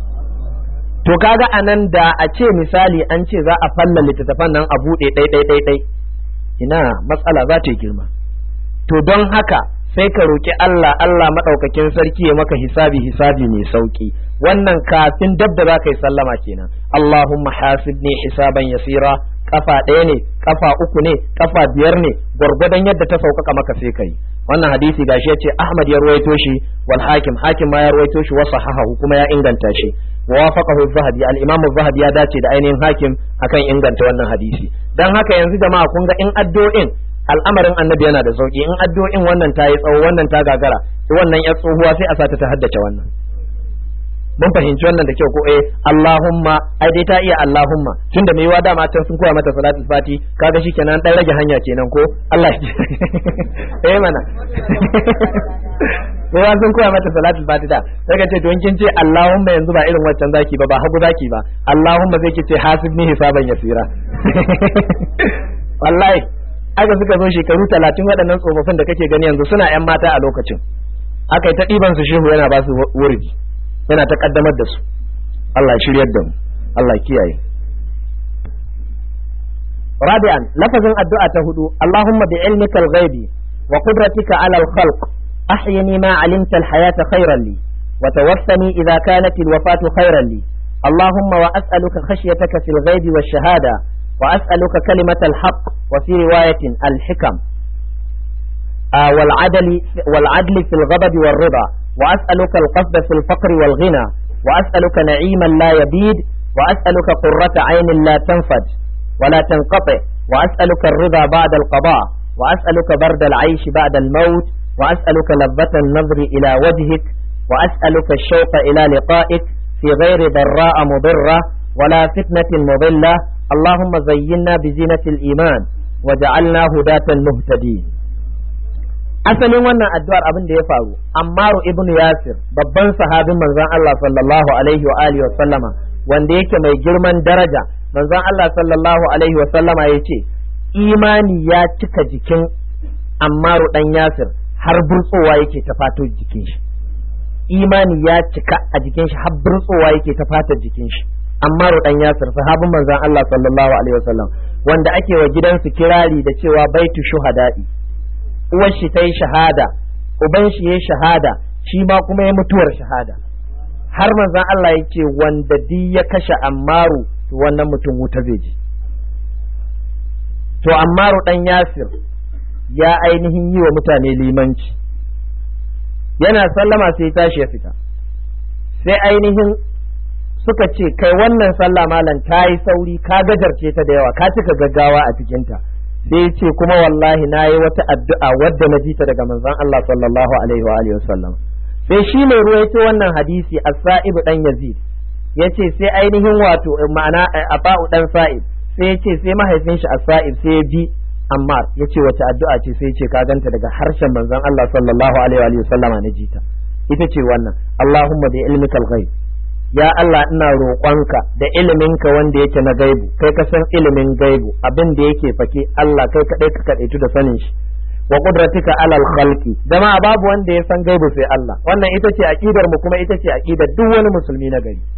to kaga anan da a ce misali an ce za a falla littattafan nan a buɗe ɗai ɗai ɗai ɗai ina matsala za ta yi girma to don haka sai ka roki Allah Allah maɗaukakin sarki ya maka hisabi hisabi mai sauki wannan kafin dab da za ka yi sallama kenan Allahumma hasibni hisaban yasira kafa ɗaya ne kafa uku ne kafa biyar ne gwargwadon yadda ta sauƙaƙa maka sai kai wannan hadisi gashi yace Ahmad ya ruwaito shi wal hakim hakim ma ya ruwaito shi wa sahahahu kuma ya inganta shi wa wafaqahu zahabi al imam zahabi ya dace da ainihin hakim akan inganta wannan hadisi dan haka yanzu jama'a kun ga in addu'o'in al'amarin annabi yana da sauki in addu'o'in wannan ta yi tsawo wannan ta gagara wannan ya tsohuwa sai a sata ta haddace wannan mun fahimci wannan da kyau ko eh Allahumma ai dai ta iya Allahumma tunda mai yiwa dama can sun koya mata salatul fati kaga shikenan dan rage hanya kenan ko Allah ya eh mana ko wa sun koya mata salatul fati da sai ka ce to kin ce Allahumma yanzu ba irin waccan zaki ba ba hagu zaki ba Allahumma zai ki ce hasibni hisaban yasira wallahi aka suka zo shekaru talatin waɗannan tsofaffin da kake gani yanzu suna yan mata a lokacin aka yi ta ɗiban su shehu yana ba su wurgi yana ta ƙaddamar da su Allah ya shiryar da mu Allah ya kiyaye رابعا لفظ الدعاء تهدو اللهم بعلمك الغيب وقدرتك على الخلق أحيني ما علمت الحياة خيرا لي وتوفني إذا كانت الوفاة خيرا لي اللهم وأسألك خشيتك في الغيب والشهادة وأسألك كلمة الحق وفي رواية الحكم آه والعدل والعدل في الغضب والرضا وأسألك القصد في الفقر والغنى وأسألك نعيما لا يبيد وأسألك قرة عين لا تنفد ولا تنقطع وأسألك الرضا بعد القضاء وأسألك برد العيش بعد الموت وأسألك لذة النظر إلى وجهك وأسألك الشوق إلى لقائك في غير ضراء مضرة ولا فتنة مضلة اللهم زينا بزينة الإيمان وجعلنا هداة مهتدين asalin wannan addu'ar abin da ya faru Ammaru ibn Yasir babban sahabin manzon Allah sallallahu alaihi wa alihi wa sallama wanda yake mai girman daraja manzon Allah sallallahu alaihi wa sallama yace imani ya cika jikin Ammaru dan Yasir har burtsowa yake ta fato jikin shi imani ya cika a jikin shi har burtsowa yake ta fata jikin shi Ammaru dan Yasir sahabin manzon Allah sallallahu alaihi wa sallam wanda ake wa gidansu kirari da cewa baitu shuhada'i uwar shi ta yi shahada uban shi ya shahada shi ma kuma ya mutuwar shahada har manzon Allah ya ce wanda di ya kashe ammaru to wannan mutum wuta zai je to ammaru dan yasir ya ainihin yi wa mutane limanci yana sallama sai tashi ya fita sai ainihin suka ce kai wannan sallah malam ta yi sauri ka gajarce ta da yawa ka cika gaggawa a cikinta sai ce kuma wallahi na yi wata addu'a wadda na ji ta daga manzon Allah sallallahu alaihi wa alihi wasallam sai shi mai ruwa yace wannan hadisi as-sa'ib dan yazid yace sai ainihin wato ma'ana aba'u dan sa'ib sai yace sai mahaifin shi as-sa'ib sai ya bi ammar yace wace addu'a ce sai yace ka ganta daga harshen manzon Allah sallallahu alaihi wa alihi wasallama na ji ta ita ce wannan Allahumma bi ilmikal ghaib ya Allah ina roƙonka da iliminka wanda yake na gaibu kai ka san ilimin gaibu abin da yake fake Allah kai kadai ka kadaitu da sanin shi wa qudratika alal khalqi jama'a babu wanda ya san gaibu sai Allah wannan ita ce aqidar mu kuma ita ce aqidar duk wani musulmi na gari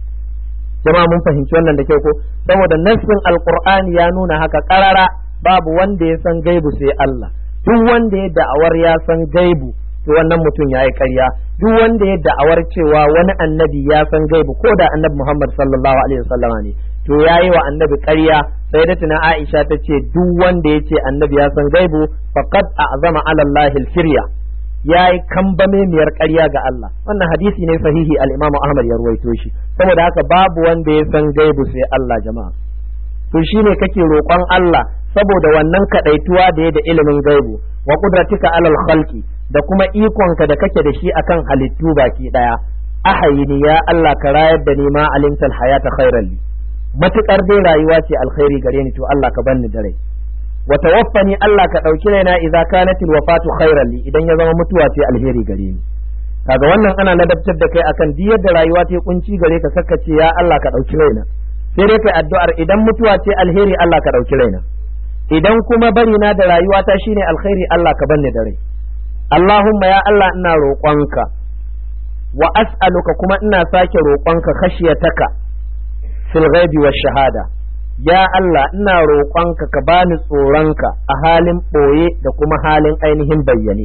jama'a mun fahimci wannan da kyau ko saboda nassin alqur'ani ya nuna haka karara babu wanda ya san gaibu sai Allah duk wanda ya da'awar ya san gaibu to wannan mutum ya yi ƙarya duk wanda ya da'awar cewa wani annabi ya san gaibu ko da annabi Muhammad sallallahu alaihi wasallam ne to ya yi wa annabi ƙarya sai da tuna Aisha ta ce duk wanda ya ce annabi ya san gaibu faqad a'zama ala Allah al-firya ya yi kambame miyar ƙarya ga Allah wannan hadisi ne sahihi al-Imam Ahmad ya ruwaito shi saboda haka babu wanda ya san gaibu sai Allah jama'a to shine kake roƙon Allah saboda wannan kadaituwa da ya da ilimin gaibu wa qudratika alal khalqi da kuma ikonka da kake da shi akan halittu baki daya ahayini ya Allah ka rayar da ni ma alimtal hayata khairan li matukar dai rayuwa ce alkhairi gare ni to Allah ka banni da rai wa tawaffani Allah ka dauki raina idza kanat alwafatu khairan li idan ya zama mutuwa ce alheri gare ni kaga wannan ana ladabtar da kai akan duk yadda rayuwa ta kunci gare ka ce ya Allah ka dauki raina sai dai kai addu'ar idan mutuwa ce alheri Allah ka dauki raina idan kuma bari na da rayuwa ta shine alkhairi Allah ka banni da rai Allahumma ya Allah ina roƙonka wa as'aluka kuma ina sake roƙonka khashiyataka fil ghaibi wash shahada ya Allah ina roƙonka ka bani tsoronka a halin ɓoye da kuma halin ainihin bayyane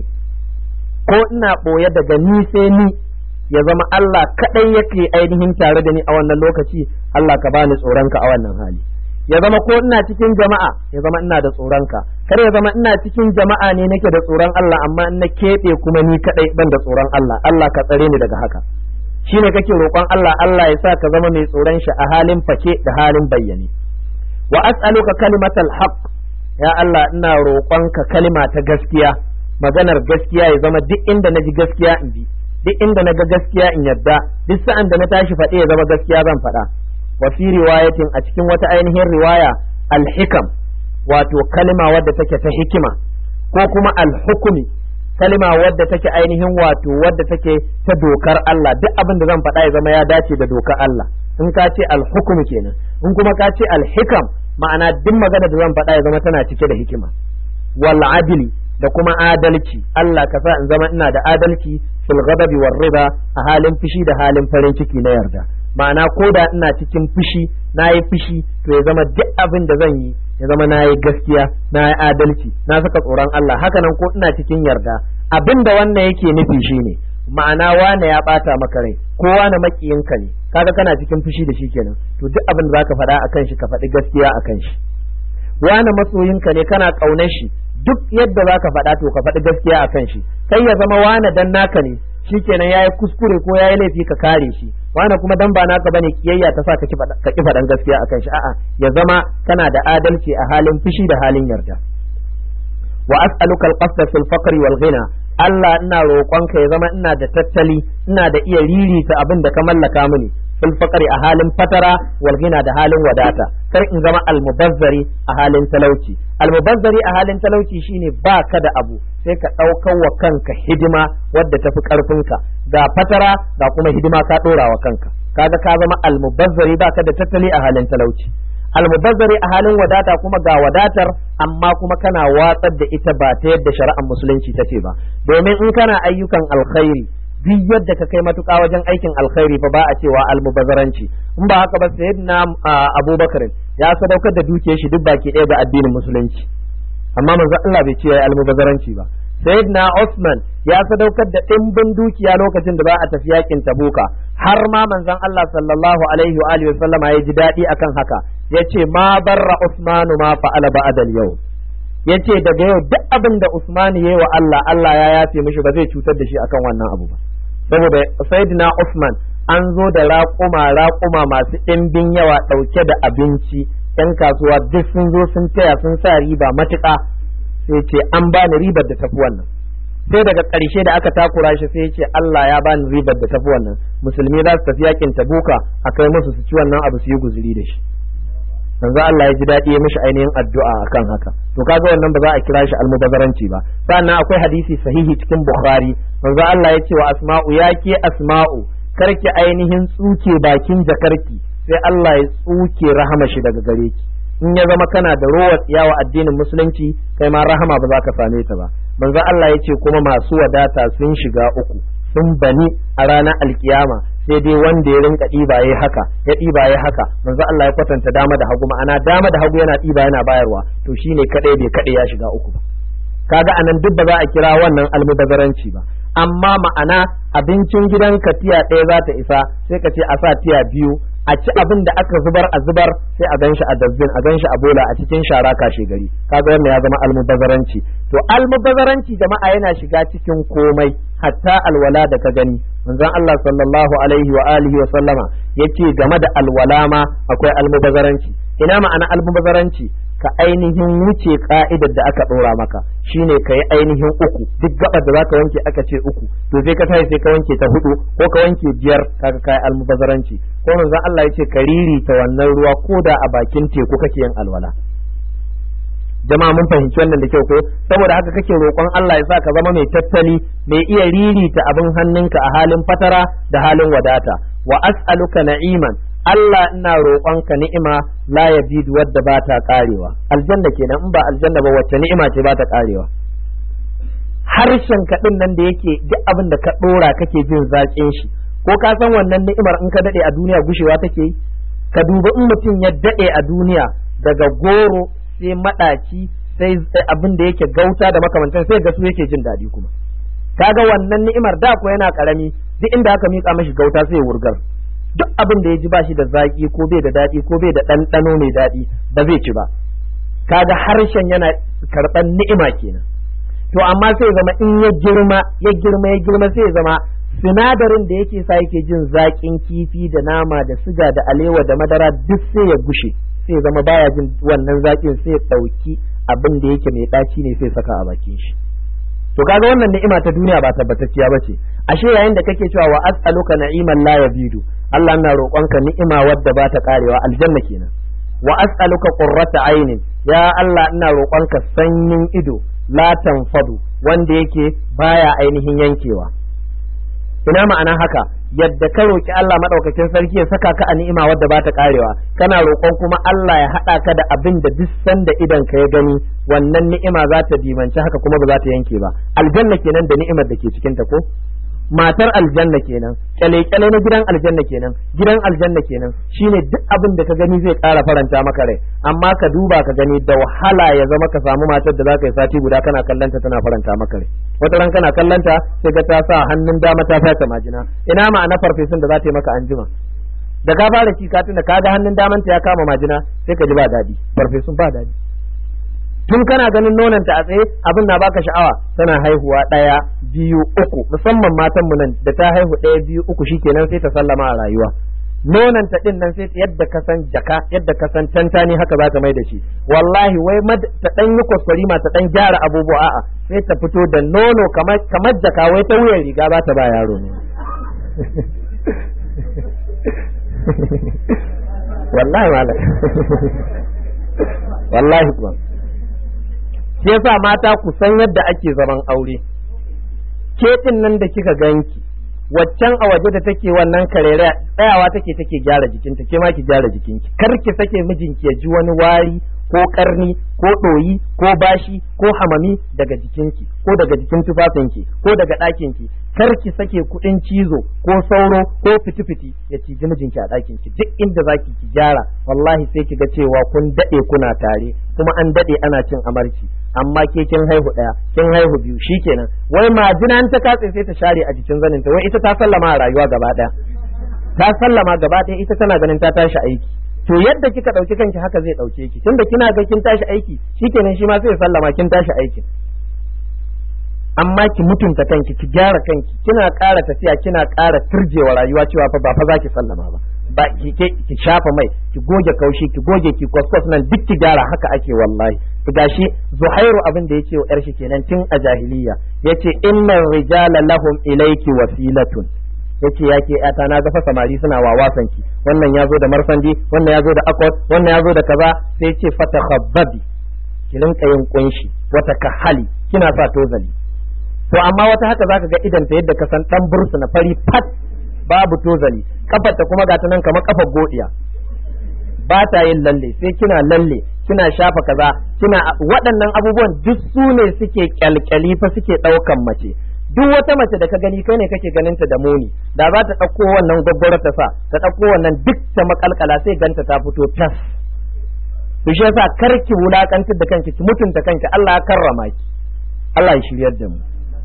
ko ina ɓoye daga ni sai ni ya zama Allah kaɗai yake ainihin tare da ni a wannan lokaci Allah ka bani tsoronka a wannan hali ya zama ko ina cikin jama'a ya zama ina da tsoronka kar ya zama ina cikin jama'a ne nake da tsoron Allah amma in na keɓe kuma ni kaɗai ban da tsoron Allah Allah ka tsare ni daga haka shine kake roƙon Allah Allah ya sa ka zama mai tsoron shi a halin fake da halin bayyane wa as'aluka kalimatal haqq ya Allah ina roƙonka kalima ta gaskiya maganar gaskiya ya zama duk inda na ji gaskiya in bi duk inda na ga gaskiya in yadda duk sa'an da na tashi faɗe ya zama gaskiya zan faɗa wa fi riwayatin a cikin wata ainihin riwaya al-hikam wato kalima wadda take ta hikima ko kuma al-hukumi kalima wadda take ainihin wato wadda take ta dokar Allah duk abin da zan faɗa ya zama ya dace da dokar Allah in ka ce al-hukum kenan in kuma ka ce al-hikam ma'ana duk magana da zan faɗa ya zama tana cike da hikima wal adli da kuma adalci Allah ka sa in zama ina da adalci fil ghadabi war riba a halin fushi da halin farin ciki na yarda ma'ana ko da ina cikin fushi na yi fushi to ya zama duk abin da zan yi ya zama na yi gaskiya na yi adalci na saka tsoron Allah hakanan ko ina cikin yarda abin da wannan yake nufi shine ma'ana wane ya bata maka rai ko wane makiyinka ne kaga kana cikin fushi da shi kenan to duk abin da zaka faɗa akan shi ka faɗi gaskiya akan shi wane masoyinka ne kana ƙaunar shi duk yadda zaka faɗa to ka faɗi gaskiya akan shi kai ya zama wane dan naka ne shikenan yayi kuskure ko yayi laifi ka kare shi wane kuma dan ba naka bane kiyayya ta sa ka ki faɗan gaskiya akan shi a'a ya zama kana da adalci a halin fushi da halin yarda wa as'aluka al-qasda fil faqri wal ghina Allah ina roƙonka ya zama ina da tattali ina da iya ririta abin da ka mallaka mini fil faqri a halin fatara wal ghina da halin wadata kar in zama almubazzari a halin talauci almubazzari a halin talauci shine ba ka da abu sai ka ɗaukar wa kanka hidima wadda tafi ƙarfinka ga fatara ga kuma hidima ka ɗora wa kanka kaga ka zama almubazzari ba ka da tattali a halin talauci almubazzari a halin wadata kuma ga wadatar amma kuma kana watsar da ita ba ta yadda shari'ar musulunci ta ce ba domin in kana ayyukan alkhairi duk yadda ka kai matuƙa wajen aikin alkhairi fa ba a cewa almubazzaranci in ba haka ba sayyidina abubakar ya sadaukar da dukiyar shi duk baki ɗaya ga addinin musulunci amma manzo Allah bai ce ya almubazzaranci ba sayyidina Usman ya sadaukar da ɗimbin dukiya lokacin da ba a tafi yakin Tabuka har ma manzon Allah sallallahu alaihi wa alihi wasallama ya ji daɗi akan haka yace ma barra Usmanu ma fa'ala ba'dal yau yace daga yau duk abin da Usman yayi wa Allah Allah ya yafe mishi ba zai cutar da shi akan wannan abu ba saboda sayyidina Usman an zo da raƙuma raƙuma masu ɗimbin yawa ɗauke da abinci ‘yan kasuwa duk sun zo sun taya sun sa riba matuƙa sai ce an bani ribar da tafi wannan sai daga ƙarshe da aka takura shi sai ce Allah ya bani ribar da tafi wannan musulmi za su tafi yakin tabuka a kai musu su ci wannan abu su yi guzuri da shi yanzu Allah ya ji daɗi ya mishi ainihin addu'a akan haka to kaga wannan ba za a kira shi almubazaranci ba sannan akwai hadisi sahihi cikin bukhari manzo Allah ya ce wa asma'u ya ke asma'u karki ainihin tsuke bakin jakarki sai Allah ya tsuke rahama shi daga gare ki in ya zama kana da rowar tsiyawa addinin musulunci kai ma rahama ba za ka same ta ba manzo Allah ya ce kuma masu wadata sun shiga uku sun bani a ranar alkiyama sai dai wanda ya rinka ɗiba ya haka ya ɗiba ya haka manzo Allah ya kwatanta dama da hagu ma'ana dama da hagu yana ɗiba yana bayarwa to shine kadai bai kadai ya shiga uku ba kaga anan duk ba za a kira wannan almubazaranci ba amma ma'ana abincin gidanka tiya ɗaya za ta isa sai ka ce a sa tiya biyu a ci abin da aka zubar a zubar sai a ganshi a dazbin a ganshi a bola a cikin shara kashe gari kaga wannan ya zama almubazaranci to almubazaranci jama'a yana shiga cikin komai hatta alwala da ka gani manzon Allah sallallahu alaihi wa alihi wa sallama yace game da alwala ma akwai almubazaranci ina ma'ana almubazaranci ka ainihin wuce ka'idar da aka ɗora maka shine ka yi ainihin uku duk gabar da zaka wanke aka ce uku to sai ka tashi sai ka wanke ta hudu ko ka wanke biyar kaga kai almubazaranci ko manzon Allah yace ka ririta wannan ruwa ko da a bakin teku kake yin alwala jama'a mun fahimci wannan da kyau ko saboda haka kake roƙon Allah ya sa ka zama mai tattali mai iya ririta abin hannunka a halin fatara da halin wadata wa as'aluka na'iman Allah ina roƙonka ni'ima la yabidu wadda ba ta karewa aljanna kenan in ba aljanna ba wacce ni'ima ce ba ta karewa harshen ka din nan da yake duk abin da ka dora kake jin zaƙin shi ko ka san wannan ni'imar in ka dade a duniya gushewa take yi ka duba in mutum ya dade a duniya daga goro sai madaci sai abin da yake gauta da makamantan sai ga su yake jin daɗi kuma kaga wannan ni'imar da ko yana karami duk inda aka mika mashi gauta sai ya wurgar duk abin da ya ji bashi da zaki ko bai da daɗi ko bai da ɗanɗano mai daɗi ba zai ci ba kaga harshen yana karɓar ni'ima kenan to amma sai zama in ya girma ya girma ya girma sai zama sinadarin da yake sa yake jin zaƙin kifi da nama da siga da alewa da madara duk sai ya gushe sai zama baya jin wannan zaƙin sai ya ɗauki abin da yake mai ɗaci ne sai saka a bakin shi to kaga wannan ni'ima ta duniya ba tabbatacciya ba ce ashe yayin da kake cewa wa as'aluka na'iman la yabidu Allah na roƙonka ni'ima wadda ba ta karewa aljanna kenan wa as'aluka qurrata ainin ya Allah ina roƙonka sanyin ido la tanfadu wanda yake baya ainihin yankewa ina ma'ana haka yadda ka roki Allah madaukakin sarki ya saka ka a ni'ima wadda ba ta karewa kana roƙon kuma Allah ya haɗa ka da abin da duk sanda idan ka ya gani wannan ni'ima za ta dimanci haka kuma ba za ta yanke ba aljanna kenan da ni'imar da ke cikin ta ko matar aljanna kenan kyale-kyale na gidan aljanna kenan gidan aljanna kenan shine duk abin da ka gani zai ƙara faranta maka rai amma ka duba ka gani da wahala ya zama ka samu matar da za ka yi sati guda kana kallanta tana faranta maka rai wata ran kana kallanta sai ga ta sa hannun dama ta fata majina ina ma'ana farfesun da za ta yi maka anjima da ka fara ci katin da kaga hannun damanta ya kama majina sai ka ji ba daɗi farfesun ba daɗi tun kana ganin nonanta a tsaye abin na baka sha'awa tana haihuwa ɗaya biyu uku musamman matan mu nan da ta haihu ɗaya biyu uku shikenan sai ta sallama a rayuwa nonanta din nan sai yadda ka san jaka yadda ka san tantani haka za ta mai da shi wallahi wai ta dan yi kwaskwari ma ta dan gyara abubuwa a'a sai ta fito da nono kamar kamar jaka wai ta wuyan riga ba ta ba yaro ne wallahi malam wallahi kuma shi yasa mata ku san yadda ake zaman aure ke din nan da kika ganki waccan a waje da take wannan karere tsayawa take take gyara jikinta ke ma ki gyara jikinki kar ki sake mijinki ya ji wani wari ko karni ko ɗoyi ko bashi ko hamami daga jikinki ko daga jikin tufafinki ko daga ɗakinki kar ki sake kuɗin cizo ko sauro ko fiti-fiti ya ciji mijinki a ɗakinki duk inda zaki ki gyara wallahi sai ki ga cewa kun daɗe kuna tare kuma an daɗe ana cin amarci amma ke kin haihu ɗaya kin haihu biyu shikenan wai majina ta katse sai ta share a jikin zaninta wai ita ta sallama a rayuwa gaba ɗaya ta sallama gaba ɗaya ita tana ganin ta tashi aiki to yadda kika ɗauki kanki haka zai ɗauke ki tunda kina ga kin tashi aiki shikenan shi ma sai sallama kin tashi aiki amma ki mutunta kanki ki gyara kanki kina ƙara tafiya kina ƙara turjewa rayuwa cewa fa ba fa za ki sallama ba ba ki ki shafa mai ki goge kaushi ki goge ki kwaskwas nan duk ki gyara haka ake wallahi gashi zuhairu abin da yake wa yar shi kenan tun a jahiliya yace innar rijala lahum ilayki wasilatun yace ya ke yata na gafa samari suna wawasan ki wannan ya zo da marsandi wannan ya zo da akwat wannan ya zo da kaza sai yace fatakhabbabi ki rinka yin kunshi wata kahali kina sa tozali to amma wata haka zaka ga idan ta yadda ka san dan bursu na fari fat babu tozali kafar ta kuma gata nan kamar kafar godiya ba ta yin lalle sai kina lalle kina shafa kaza kina waɗannan abubuwan duk su ne suke kyalkyali fa suke ɗaukan mace duk wata mace da ka gani kai ne kake ganin ta da muni da za ta ɗauko wannan gwaggwaro ta sa ta ɗauko wannan duk ta makalkala sai ganta ta fito tas to shi yasa kar ki wulakantar da kanki ki mutunta kanki Allah ya karrama ki Allah ya shiryar da mu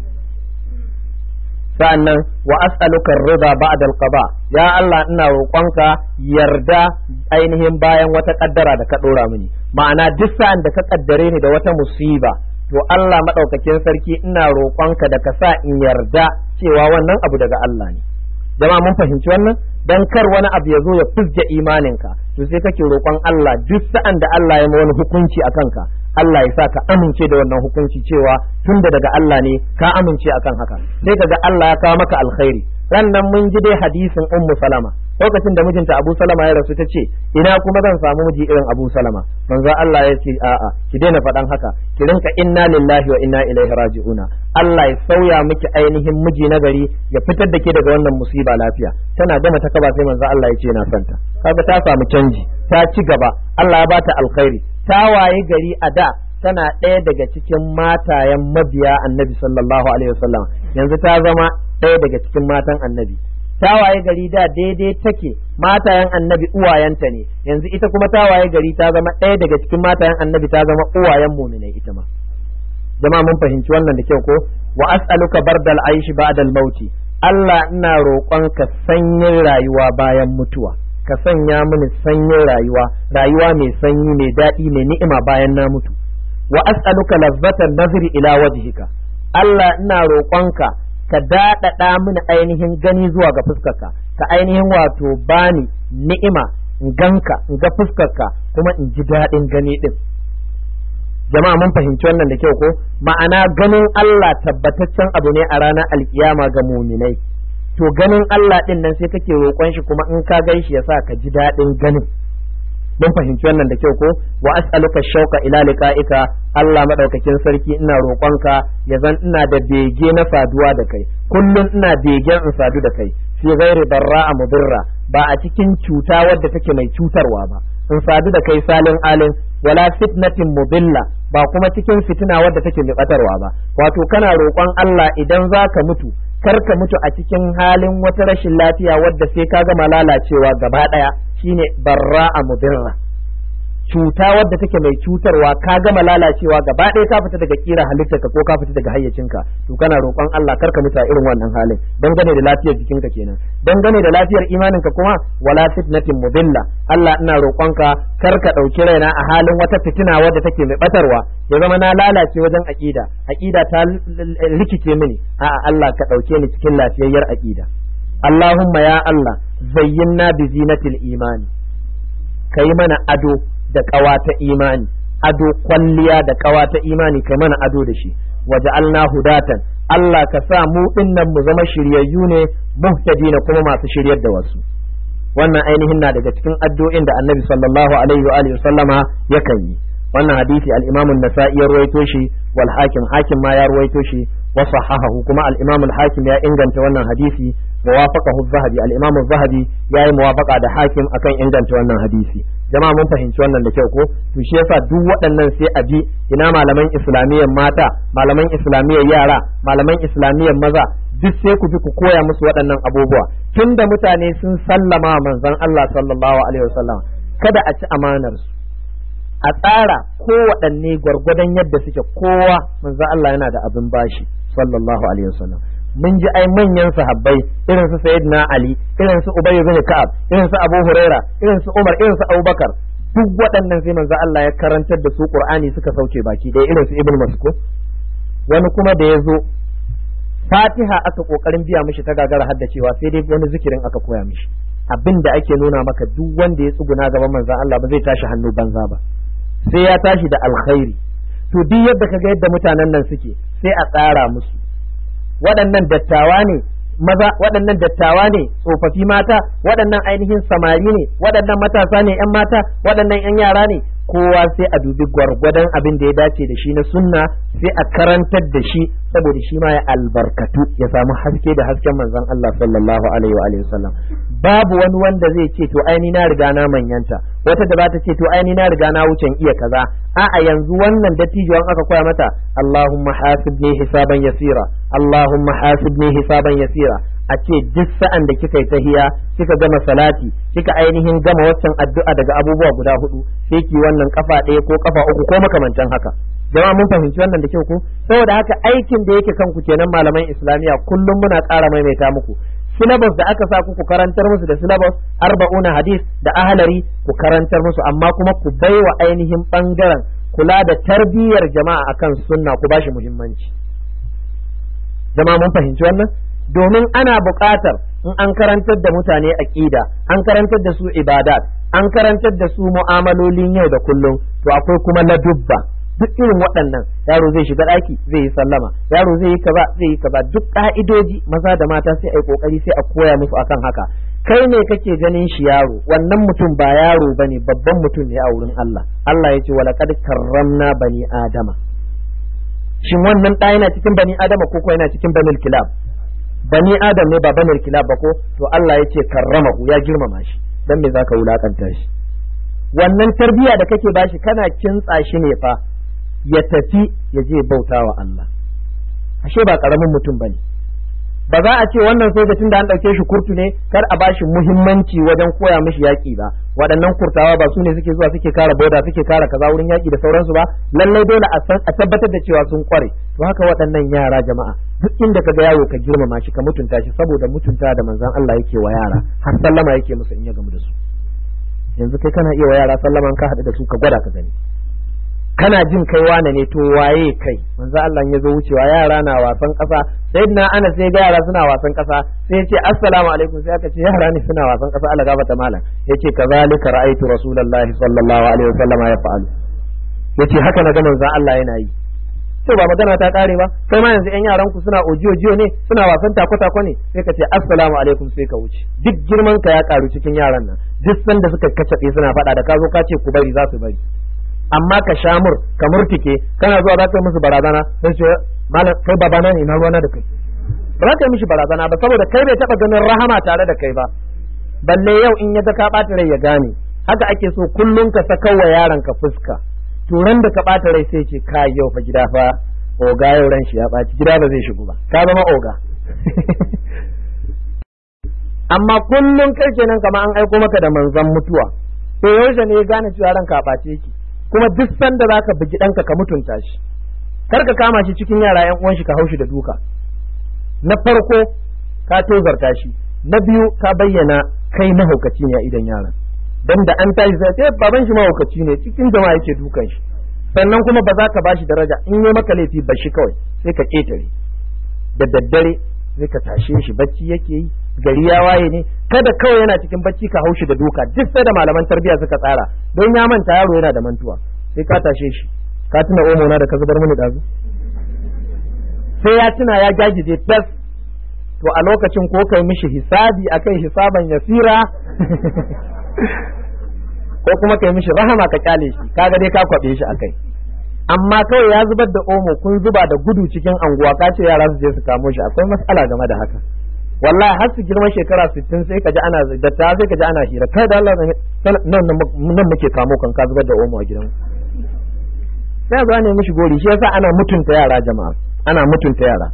sa'annan wa as'aluka rida ba'da al-qada ya Allah ina roƙonka yarda ainihin bayan wata kaddara da ka dora mini ma'ana duk sa'an da ka kaddare ni da wata musiba to Allah madaukakin sarki ina roƙonka da ka sa in yarda cewa wannan abu daga Allah ne jama'a mun fahimci wannan dan kar wani abu ya zo ya fuzge imaninka to sai kake roƙon Allah duk sa'an da Allah ya ma wani hukunci a kanka Allah ya sa ka amince da wannan hukunci cewa tunda daga Allah ne ka amince akan haka sai kaga Allah ya kawo maka alkhairi rannan mun ji dai hadisin ummu salama lokacin da mijinta abu salama ya rasu ta ce ina kuma zan samu miji irin abu salama manzo Allah ya ce a'a ki daina faɗan haka ki rinka inna lillahi wa inna ilaihi raji'una Allah ya sauya miki ainihin miji na gari ya fitar da ke daga wannan musiba lafiya tana gama ta kaba sai manzo Allah ya ce na santa kaga ta samu canji ta ci gaba Allah ya bata alkhairi ta waye gari a da tana ɗaya daga cikin matayen mabiya annabi sallallahu alaihi wasallam yanzu ta zama ɗaya daga cikin matan annabi ta waye gari da daidai take matayen annabi uwayenta ne yanzu ita kuma ta waye gari ta zama ɗaya daga cikin matayen annabi ta zama uwayen muminai ita ma jama'a mun fahimci wannan da kyau ko wa as'aluka bardal aishi ba'dal mauti Allah ina roƙonka sanyin rayuwa bayan mutuwa ka sanya mini sanyin rayuwa rayuwa mai sanyi mai daɗi mai ni'ima bayan na mutu wa as'aluka lazzatan nazri ila wajhika Allah ina roƙonka ka daɗaɗa mini ainihin gani zuwa ga fuskarka ka ainihin wato bani ni'ima in ganka in ga fuskarka kuma in ji daɗin gani ɗin jama'a mun fahimci wannan da kyau ko ma'ana ganin Allah tabbataccen abu ne a ranar alkiyama ga muminai to ganin Allah ɗin nan sai kake roƙon shi kuma in ka gan shi ya sa ka ji daɗin ganin mun fahimci wannan da kyau ko wa as'aluka shauka ila liqa'ika Allah madaukakin sarki ina roƙonka ya zan ina da bege na saduwa da kai kullum ina begen in sadu da kai fi ghairi barra'a mudirra ba a cikin cuta wadda take mai cutarwa ba in sadu da kai salin alin wala fitnatin mudilla ba kuma cikin fitina wadda take mai batarwa ba wato kana roƙon Allah idan zaka mutu kar ka mutu a cikin halin wata rashin lafiya wadda sai ka gama lalacewa gaba ɗaya shine barra'a mudirra cuta wadda take mai cutarwa ka gama lalacewa gaba ɗaya ka fita daga kira halittarka ko ka fita daga hayyacinka to kana roƙon Allah kar ka mutu a irin wannan halin dangane da lafiyar jikinka kenan dangane da lafiyar imaninka kuma wala fitnatin mudilla Allah ina roƙonka kar ka ɗauki raina a halin wata fitina wadda take mai batarwa ya zama na lalace wajen aƙida aƙida ta rikice mini a'a Allah ka ɗauke ni cikin lafiyayyar aƙida Allahumma ya Allah zayyinna bi zinatil imani kai mana ado da ƙawa ta imani ado kwalliya da ƙawa ta imani kai mana ado da shi waja'alna hudatan Allah ka sa mu dinnan mu zama shiryayyu ne muhtadina kuma masu shiryar da wasu wannan ainihin na daga cikin addu'o'in da Annabi sallallahu alaihi wa alihi sallama yakan yi wannan hadisi al-Imam an-Nasa'i ya ruwaito shi wal Hakim Hakim ma ya ruwaito shi wa sahahahu kuma al-Imam al-Hakim ya inganta wannan hadisi wa wafaqahu az-Zahabi al-Imam az-Zahabi yayi muwafaqa da Hakim akan inganta wannan hadisi jama'a mun fahimci wannan da kyau ko to shi yasa duk waɗannan sai a bi ina malaman islamiyyar mata malaman islamiyyar yara malaman islamiyyar maza duk sai ku bi ku koya musu waɗannan abubuwa tunda mutane sun sallama manzon Allah sallallahu alaihi wasallam kada a ci amanar su a tsara kowaɗanne gwargwadon yadda suke kowa manzon Allah yana da abin bashi sallallahu alaihi wasallam mun ji ai manyan sahabbai irin su sayyidina ali irin su ubay bin ka'ab irin su abu huraira irin su umar irin su abubakar duk waɗannan sai manzo Allah ya karantar da su qur'ani suka sauke baki ɗaya irin su ibn mas'ud wani kuma da ya zo fatiha aka kokarin biya mishi ta gagara haddacewa sai dai wani zikirin aka koya mishi abin da ake nuna maka duk wanda ya tsuguna gaban manzo Allah ba zai tashi hannu banza ba sai ya tashi da alkhairi to duk yadda kaga yadda mutanen nan suke sai a tsara musu waɗannan dattawa ne maza waɗannan dattawa ne tsofaffi mata waɗannan ainihin samari ne waɗannan matasa ne ‘yan mata waɗannan ‘yan yara ne kowa sai a dubi gwargwadon abin da ya dace da shi na sunna sai a karantar da shi saboda shi ma ya albarkatu ya samu haske da hasken manzon Allah sallallahu alaihi wa alihi wasallam babu wani wanda zai ce to aini na riga na manyanta wata da bata ce to aini na riga na wucin iya kaza a'a yanzu wannan dattijuwan aka koya mata Allahumma hasibni hisaban yasira Allahumma hasibni hisaban yasira a ce duk sa'an da kika yi tahiya kika gama salati kika ainihin gama waccan addu'a daga abubuwa guda hudu sai ki wannan kafa ɗaya ko kafa uku ko makamantan haka jama'a mun fahimci wannan da kyau ko saboda haka aikin da yake kanku kenan malaman islamiya kullum muna ƙara maimaita muku syllabus da aka sa ku karantar musu da syllabus arba'una hadis da ahalari ku karantar musu amma kuma ku baiwa ainihin bangaren kula da tarbiyyar jama'a akan sunna ku bashi muhimmanci jama'a mun fahimci wannan domin ana buƙatar in an karantar da mutane aqida an karantar da su ibadat an karantar da su mu'amalolin yau da kullum to akwai kuma ladubba duk irin waɗannan yaro zai shiga ɗaki zai yi sallama yaro zai yi kaza zai yi kaza duk ƙa'idoji maza da mata sai a yi ƙoƙari sai a koya musu akan haka kai ne kake ganin shi yaro wannan mutum ba yaro bane babban mutum ne a wurin Allah Allah ya ce wala qad karramna bani adama shin wannan ɗa yana cikin bani adama ko ko yana cikin banil kilab bani adam ne ba banil kilab ba ko to Allah ya ce karramahu ya girmama shi dan me zaka wulakanta shi wannan tarbiya da kake bashi kana kintsa shi ne fa ya tafi ya je bauta wa Allah ashe ba karamin mutum bane ba za a ce wannan sojojin da an ɗauke shi kurtu ne kar a bashi muhimmanci wajen koya mishi yaƙi ba waɗannan kurtawa ba su ne suke zuwa suke kara boda suke kara kaza wurin yaƙi da sauransu ba lallai dole a tabbatar da cewa sun kware to haka waɗannan yara jama'a duk inda ka ga yaro ka girmama shi ka mutunta shi saboda mutunta da manzon Allah yake wa yara har sallama yake musu in ya gamu da su yanzu kai kana iya wa yara sallama ka haɗu da su ka gwada ka gani kana jin kai wane ne to waye kai manzo Allah ya zo wucewa yara na wasan kasa sayyidina Anas sai ga yara suna wasan kasa sai yace assalamu alaikum sai aka ce yara ne suna wasan kasa Allah gabata malam yace kazalika ra'aytu rasulullahi sallallahu alaihi wasallam ya fa'alu yace haka na ga manzo Allah yana yi to ba magana ta kare ba kai ma yanzu yan yaran ku suna ojiyo jiyo ne suna wasan tako tako ne sai ka ce assalamu alaikum sai ka wuce duk girman ka ya karu cikin yaran nan duk sanda suka kacabe suna fada da ka zo ka ce ku bari za su bari amma ka shamur ka murtike kana zuwa za ka musu barazana sai ce malam kai babana ne na ruwana da kai ba ka mishi barazana ba saboda kai bai taba ganin rahama tare da kai ba balle yau in ya ga ka ɓata rai ya gane haka ake so kullum ka saka wa yaron ka fuska turan da ka ɓata rai sai ce ka yau fa gida fa oga yau ran shi ya ɓaci gida ba zai shigo ba ka zama oga amma kullum kai kenan kamar an aiko maka da manzon mutuwa to yaushe ne ya gane cewa ranka a ɓace yake kuma duk sanda zaka bugi ɗanka ka mutunta shi kar ka kama shi cikin yara yan uwan shi ka haushi da duka na farko ka tozarta shi na biyu ka bayyana kai mahaukaci ne a idan yaran dan da an tashi sai ce baban shi mahaukaci ne cikin jama'a yake dukan shi sannan kuma ba za ka bashi daraja in yi maka laifi ba shi kawai sai ka ketare da daddare sai ka tashe shi bacci yake yi gari ya waye ne kada kawai yana cikin bacci ka haushi da duka duk sai da malaman tarbiyya suka tsara don ya manta yaro yana da mantuwa sai ka tashe shi ka tuna omo na da ka zubar mini dazu sai ya tuna ya gagije tas to a lokacin ko kai mishi hisabi akai hisaban yasira ko kuma kai mishi rahama ka kyale shi kaga dai ka kwabe shi akai amma kawai ya zubar da omo kun zuba da gudu cikin anguwa ka ce yara su je su kamo shi akwai matsala game da haka wallahi har su girma shekara 60 sai ka ji ana da ta sai ka ji ana hira kai da Allah nan nan muke kamo kan ka zubar da omo a gidan sai zo ne mishi gori shi yasa ana mutunta yara jama'a ana mutunta yara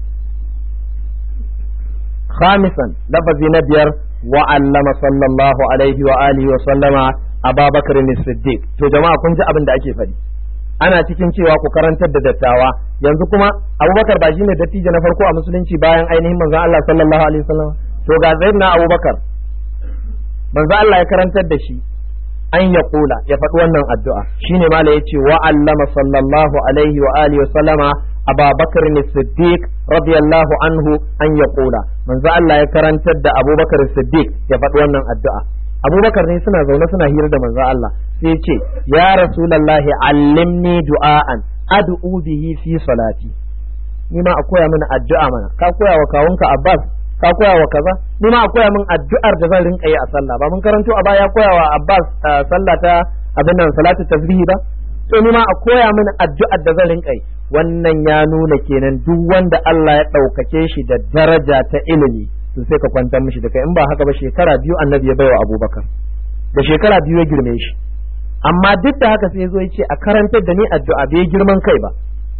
خامسا لفظ نبير وعلم صلى الله عليه وآله وسلم أبا بكر الصديق to jama'a kun ji abin da ake faɗi ana cikin cewa ku karantar da dattawa yanzu kuma abubakar ba shine dattijo na farko a musulunci bayan ainihin manzon Allah sallallahu alaihi wasallam to ga na abubakar manzon Allah ya karantar da shi an ya kula ya faɗi wannan addu'a shine mala yace wa allama sallallahu alaihi wa alihi wa sallama Aba Bakar Siddiq radiyallahu anhu an ya kula manzo Allah ya karantar da Abubakar Siddiq ya faɗi wannan addu'a Abubakar ne suna zaune suna hira da manzo Allah sai ya ce ya Rasulullahi allimni du'aan ad'u bihi fi salati ni ma a koya mini addu'a mana ka koya wa kawunka Abbas ka koya wa kaza ni ma a koya min addu'ar da zan rinka yi a sallah ba mun karanto a baya koya wa Abbas sallah ta abin nan salatu tasbihi ba to ni ma a koya mini addu'ar da zan rinka yi wannan ya nuna kenan duk wanda Allah ya ɗaukake shi da daraja ta ilimi to sai ka kwantar mishi da kai in ba haka ba shekara biyu annabi ya baiwa abubakar da shekara biyu ya girme shi amma duk da haka sai zo ya ce a karantar da ni addu'a bai girman kai ba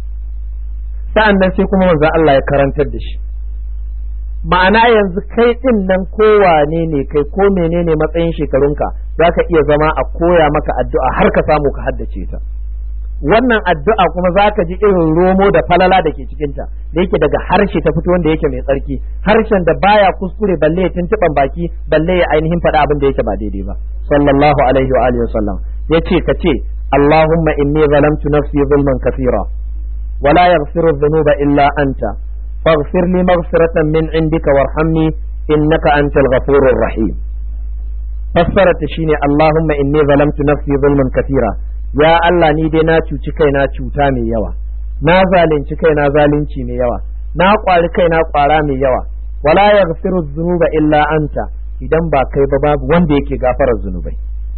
sa'an nan sai kuma manzo Allah ya karantar da shi ma'ana yanzu kai din nan kowane ne kai ko menene matsayin shekarunka zaka iya zama a koya maka addu'a har ka samu ka haddace ta wannan addu'a kuma za ka ji irin romo da falala da ke cikinta da yake daga harshe ta fito wanda yake mai tsarki harshen da baya kuskure balle ya tuntuɓan baki balle ya ainihin faɗa abin da yake ba daidai ba sallallahu alaihi wa alihi wasallam ya ce ka ce allahumma inni zalamtu nafsi zulman kathira wa la yaghfiru dhunuba illa anta faghfir li maghfiratan min indika warhamni innaka antal ghafurur rahim fassarata shine allahumma inni zalamtu nafsi zulman kathira ya Allah ni dai na cuci kaina cuta mai yawa na zalunci kaina zalunci mai yawa na kwari kaina kwara mai yawa wala yaghfiru dhunuba illa anta idan ba kai ba babu wanda yake gafarar zunubai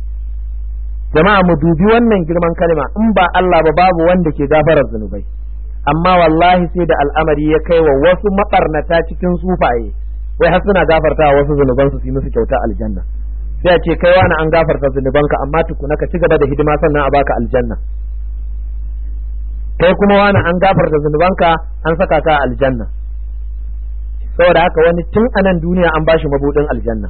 jama'a mu dubi wannan girman kalma in ba Allah ba babu wanda ke gafarar zunubai amma wallahi sai da al'amari ya kai wa wasu mabarnata cikin sufaye wai har suna gafarta wasu zunubansu su yi musu kyauta aljanna sai a ce kai wani an gafarta zunubanka amma tukuna ka ci gaba da hidima sannan a baka aljanna kai kuma wani an gafarta zunubanka an saka ka aljanna saboda haka wani tun a nan duniya an bashi mabudin aljanna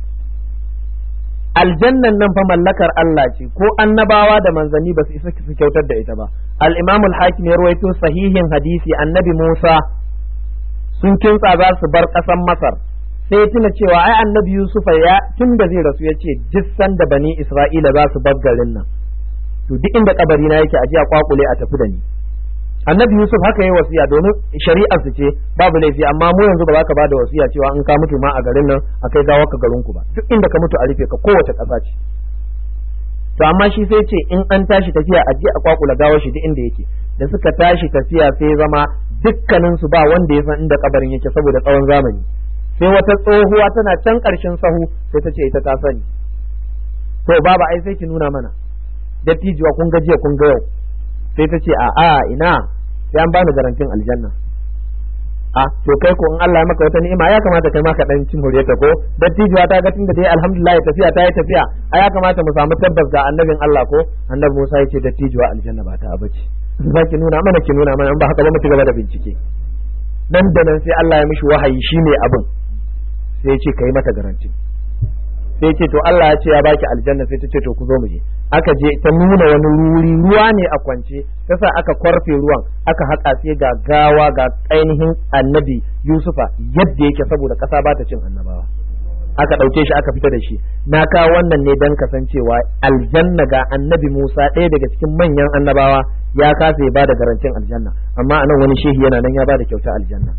aljannan nan fa mallakar Allah ce ko annabawa da manzanni ba su isa su kyautar da ita ba al-imam al-hakim ya rawaito sahihin hadisi annabi Musa sun kintsa za su bar ƙasar Masar sai tuna cewa ai annabi Yusufa ya tun da zai rasu ya ce duk sanda bani Isra'ila za su bar garin nan to duk inda kabari na yake aje a kwakule a tafi da ni annabi Yusuf haka yayi wasiya domin shari'ar su ce babu laifi amma mu yanzu ba za ka bada wasiya cewa in ka mutu ma a garin nan akai gawa ka garin ku ba duk inda ka mutu a rufe ka kowace ƙasa ce to amma shi sai ce in an tashi tafiya a je a kwakula gawar shi duk inda yake da suka tashi tafiya sai zama dukkanin su ba wanda ya san inda kabarin yake saboda tsawon zamani sai wata tsohuwa tana can ƙarshen sahu sai ta ce ita ta sani to baba ai sai ki nuna mana dattijuwa kun ga jiya kun ga yau sai ta ce a'a ina sai an bani garantin aljanna a to kai ko in Allah ya maka wata ni'ima ya kamata kai ma ka dan cin ta ko dattijuwa ta ga tunda dai alhamdulillah tafiya ta yi tafiya a ya kamata mu samu tabbas ga annabin Allah ko annabi Musa ya ce dattijuwa aljanna ba ta abace za ki nuna mana ki nuna mana in ba haka ba mu ci gaba da bincike nan da nan sai Allah ya mishi wahayi shine abin sai ya ce kai mata garanti sai ce to Allah ya ce ya baki aljanna sai ta ce to ku zo mu je aka je ta nuna wani wuri ruwa ne a kwance ta sa aka kwarfe ruwan aka haƙa sai ga gawa ga ainihin annabi Yusufa yadda yake saboda ƙasa ba ta cin annabawa aka ɗauke shi aka fita da shi na kawo wannan ne don kasancewa aljanna ga annabi Musa ɗaya daga cikin manyan annabawa ya kasa ya bada garantin aljanna amma anan wani shehi yana nan ya bada kyauta aljanna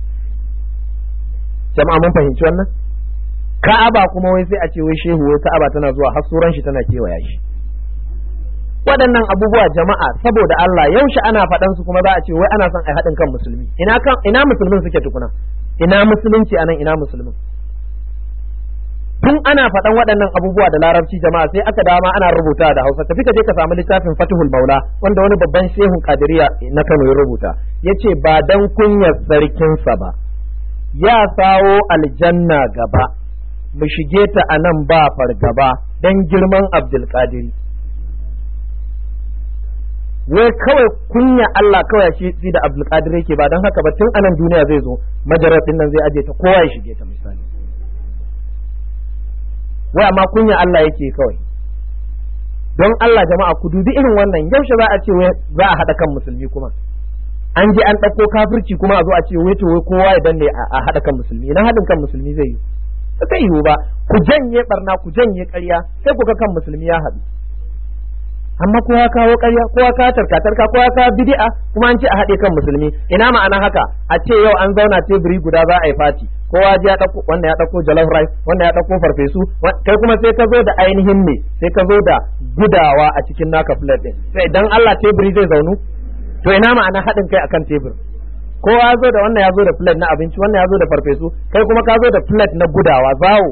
jama'a mun fahimci wannan ka'aba kuma wai sai a ce wai shehu wai ka'aba tana zuwa har suran shi tana kewaya shi waɗannan abubuwa jama'a saboda Allah yaushe ana faɗan su kuma za a ce wai ana son a haɗin kan musulmi ina kan ina musulmin suke tukuna ina musulunci anan ina musulmin tun ana faɗan waɗannan abubuwa da larabci jama'a sai aka dama ana rubuta da hausa tafi ka je ka samu littafin fatihul maula wanda wani babban shehun kadiriya na kano ya rubuta yace ba dan kunyar sarkinsa ba ya sawo aljanna gaba mu shige ta a nan ba fargaba don girman abdulkadiri wai kawai kunya Allah kawai shi shi da abdulkadir yake ba don haka ba tun anan duniya zai zo majarar din nan zai aje ta kowa ya shige ta misali wai amma kunya Allah yake kawai don Allah jama'a ku dubi irin wannan yaushe za a ce wai za a haɗa kan musulmi kuma an je an ɗauko kafirci kuma a zo a ce wai to wai kowa ya danne a haɗa kan musulmi na haɗin kan musulmi zai yi ba zai yiwu ba ku janye barna ku janye ƙarya sai ku ga kan musulmi ya haɗu amma kowa kawo ƙarya kowa ka tarka tarka kowa ka bid'a kuma an ce a haɗe kan musulmi ina ma'ana haka a ce yau an zauna teburi guda za a yi fati kowa ya ɗauko wanda ya ɗauko jollof rice wanda ya ɗauko farfesu kai kuma sai ka zo da ainihin ne sai ka zo da gudawa a cikin naka plate din sai idan Allah teburi zai zaunu to ina ma'ana haɗin kai akan tebur kowa ya zo da wannan ya zo da plate na abinci wannan ya zo da farfesu kai kuma ka zo da plate na gudawa zawo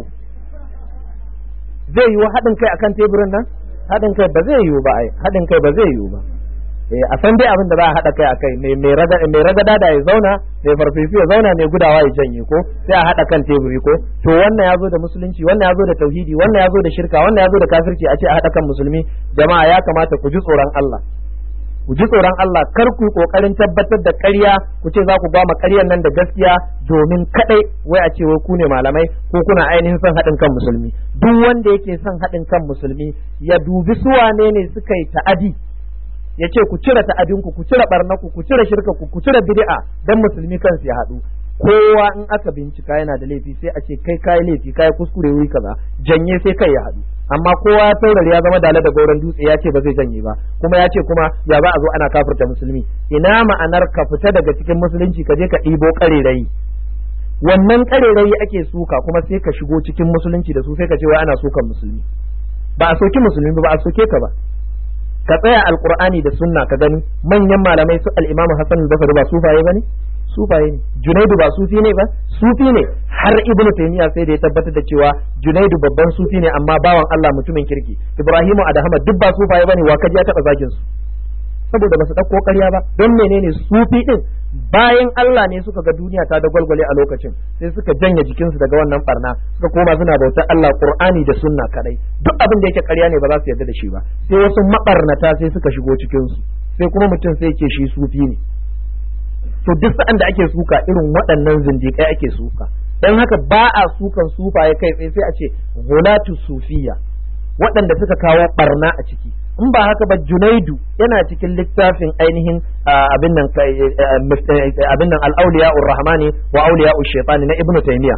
zai yiwu haɗin kai akan teburin nan haɗin kai ba zai yiwu ba ai haɗin kai ba zai yiwu ba eh a san dai abin da za a haɗa kai akai mai mai raga mai ragada da ya zauna mai farfesu ya zauna mai gudawa ya janye ko sai a haɗa kan teburi ko to wannan ya zo da musulunci wannan ya zo da tauhidi wannan ya zo da shirka wannan ya zo da kafirci a ce a haɗa kan musulmi jama'a ya kamata ku ji tsoron Allah ku ji tsoron Allah kar ku kokarin tabbatar da ƙarya ku ce za ku ba ƙaryar nan da gaskiya domin kadai wai a ce wai ku ne malamai ko kuna ainihin son haɗin kan musulmi duk wanda yake son haɗin kan musulmi ya dubi su wane ne suka yi ta'adi ya ce ku cire ta'adinku ku cire barnaku ku cire shirkaku ku cire bid'a dan musulmi kansu ya haɗu kowa in aka bincika yana da laifi sai a ce kai kai laifi kai kuskure wuri kaza janye sai kai ya haɗu amma kowa ya taurari ya zama dala da gauran dutse ya ce ba zai janye ba kuma ya ce kuma ya za a zo ana kafirta musulmi ina ma'anar ka fita daga cikin musulunci ka je ka ɗibo ƙarerayi wannan ƙarerayi ake suka kuma sai ka shigo cikin musulunci da su sai ka ce wai ana sukan musulmi ba a soki musulmi ba a soke ka ba ka tsaya alqur'ani da sunna ka gani manyan malamai su al-imamu hasan al-basri ba sufaye bane sufaye ne junaidu ba sufi ne ba sufi ne har ibnu taymiya sai da ya tabbatar da cewa junaidu babban sufi ne amma bawan Allah mutumin kirki ibrahimu adahama duk ba sufaye bane wa kaji ya taba zagin su saboda basu dauko ƙarya ba don menene sufi din bayan Allah ne suka ga duniya ta da gwalgwale a lokacin sai suka janye jikinsu daga wannan barna suka koma suna bautar Allah Qur'ani da sunna kadai duk abin da yake ƙarya ne ba za su yarda da shi ba sai wasu mabarnata sai suka shigo cikin su sai kuma mutum sai ce shi sufi ne to duk sa'an da ake suka irin waɗannan zindiƙai ake suka dan haka ba a sukan sufaye kai tsaye sai a ce gulatu sufiya waɗanda suka kawo barna a ciki in ba haka ba junaidu yana cikin littafin ainihin abin nan abin nan al-awliya rahmani wa awliya shaytani na ibnu taymiya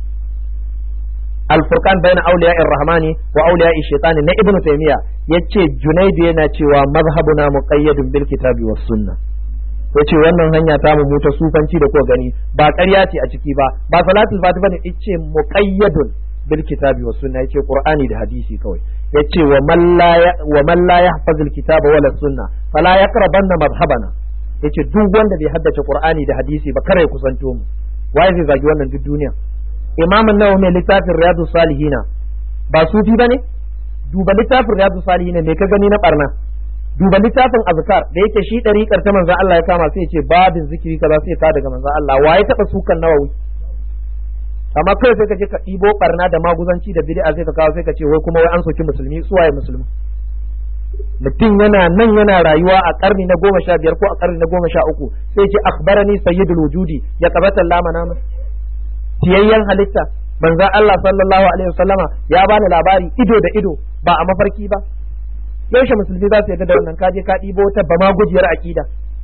al-furqan bayna awliya rahmani wa awliya shaytani na ibnu taymiya yace junaidu yana cewa mazhabuna muqayyadun bil kitabi was sunnah yace wannan hanya ta mu ta sufanci da ko gani ba ƙarya ce a ciki ba ba salatul fatiha bane yace muqayyadun bil kitabi was sunna yace qur'ani da hadisi kawai yace wa man la wa man la yahfaz al kitaba wala sunna fala yaqrabanna madhhabana yace duk wanda bai haddace qur'ani da hadisi ba kare kusanto mu waye zai zagi wannan duk duniya imam an-nawawi mai littafin riyadu salihina ba sufi bane duba littafin riyadu salihina me ka gani na barna duba littafin azkar da yake shi dariƙar ta manzon Allah ya kama sai ya ce babin zikiri kaza sai ka daga manzon Allah waye taba sukan nawawi amma kai sai ka je ka ɗibo barna da maguzanci da bid'a sai ka kawo sai ka ce wai kuma wai an soki musulmi su waye musulmi mutum yana nan yana rayuwa a karni na goma sha biyar ko a karni na goma sha uku sai ce akhbarani sayyidul wujudi ya kabata lama nama tiyayyen halitta manzon Allah sallallahu alaihi wasallama ya bani labari ido da ido ba a mafarki ba yaushe musulmi za su yarda da wannan kaje ka ɗibo ta ba ma gujiyar akida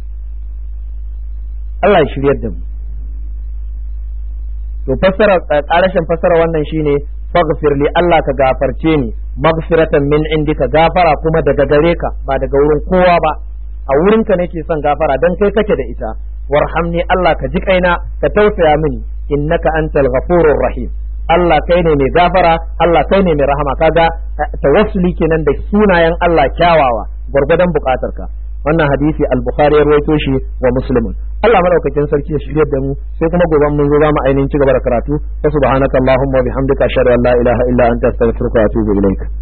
Allah ya shiryar da mu to fassara ƙarashin fassara wannan shine faghfir li Allah ka gafarce ni maghfiratan min indika gafara kuma daga gare ka ba daga wurin kowa ba a wurinka nake son gafara dan kai kake da ita warhamni Allah ka ji kaina ka tausaya mini innaka antal ghafurur rahim Allah kai ne mai gafara Allah kai ne mai rahama kaga tawassuli kenan da sunayen Allah kyawawa gwargwadon bukatarka wannan hadisi al-bukhari ya rawaito shi wa muslimun Allah madaukakin sarki ya shirye da mu sai kuma gobe mun zo zamu ainihin ci gaba da karatu subhanakallahumma wa bihamdika ashhadu an la ilaha illa anta astaghfiruka wa atubu ilaik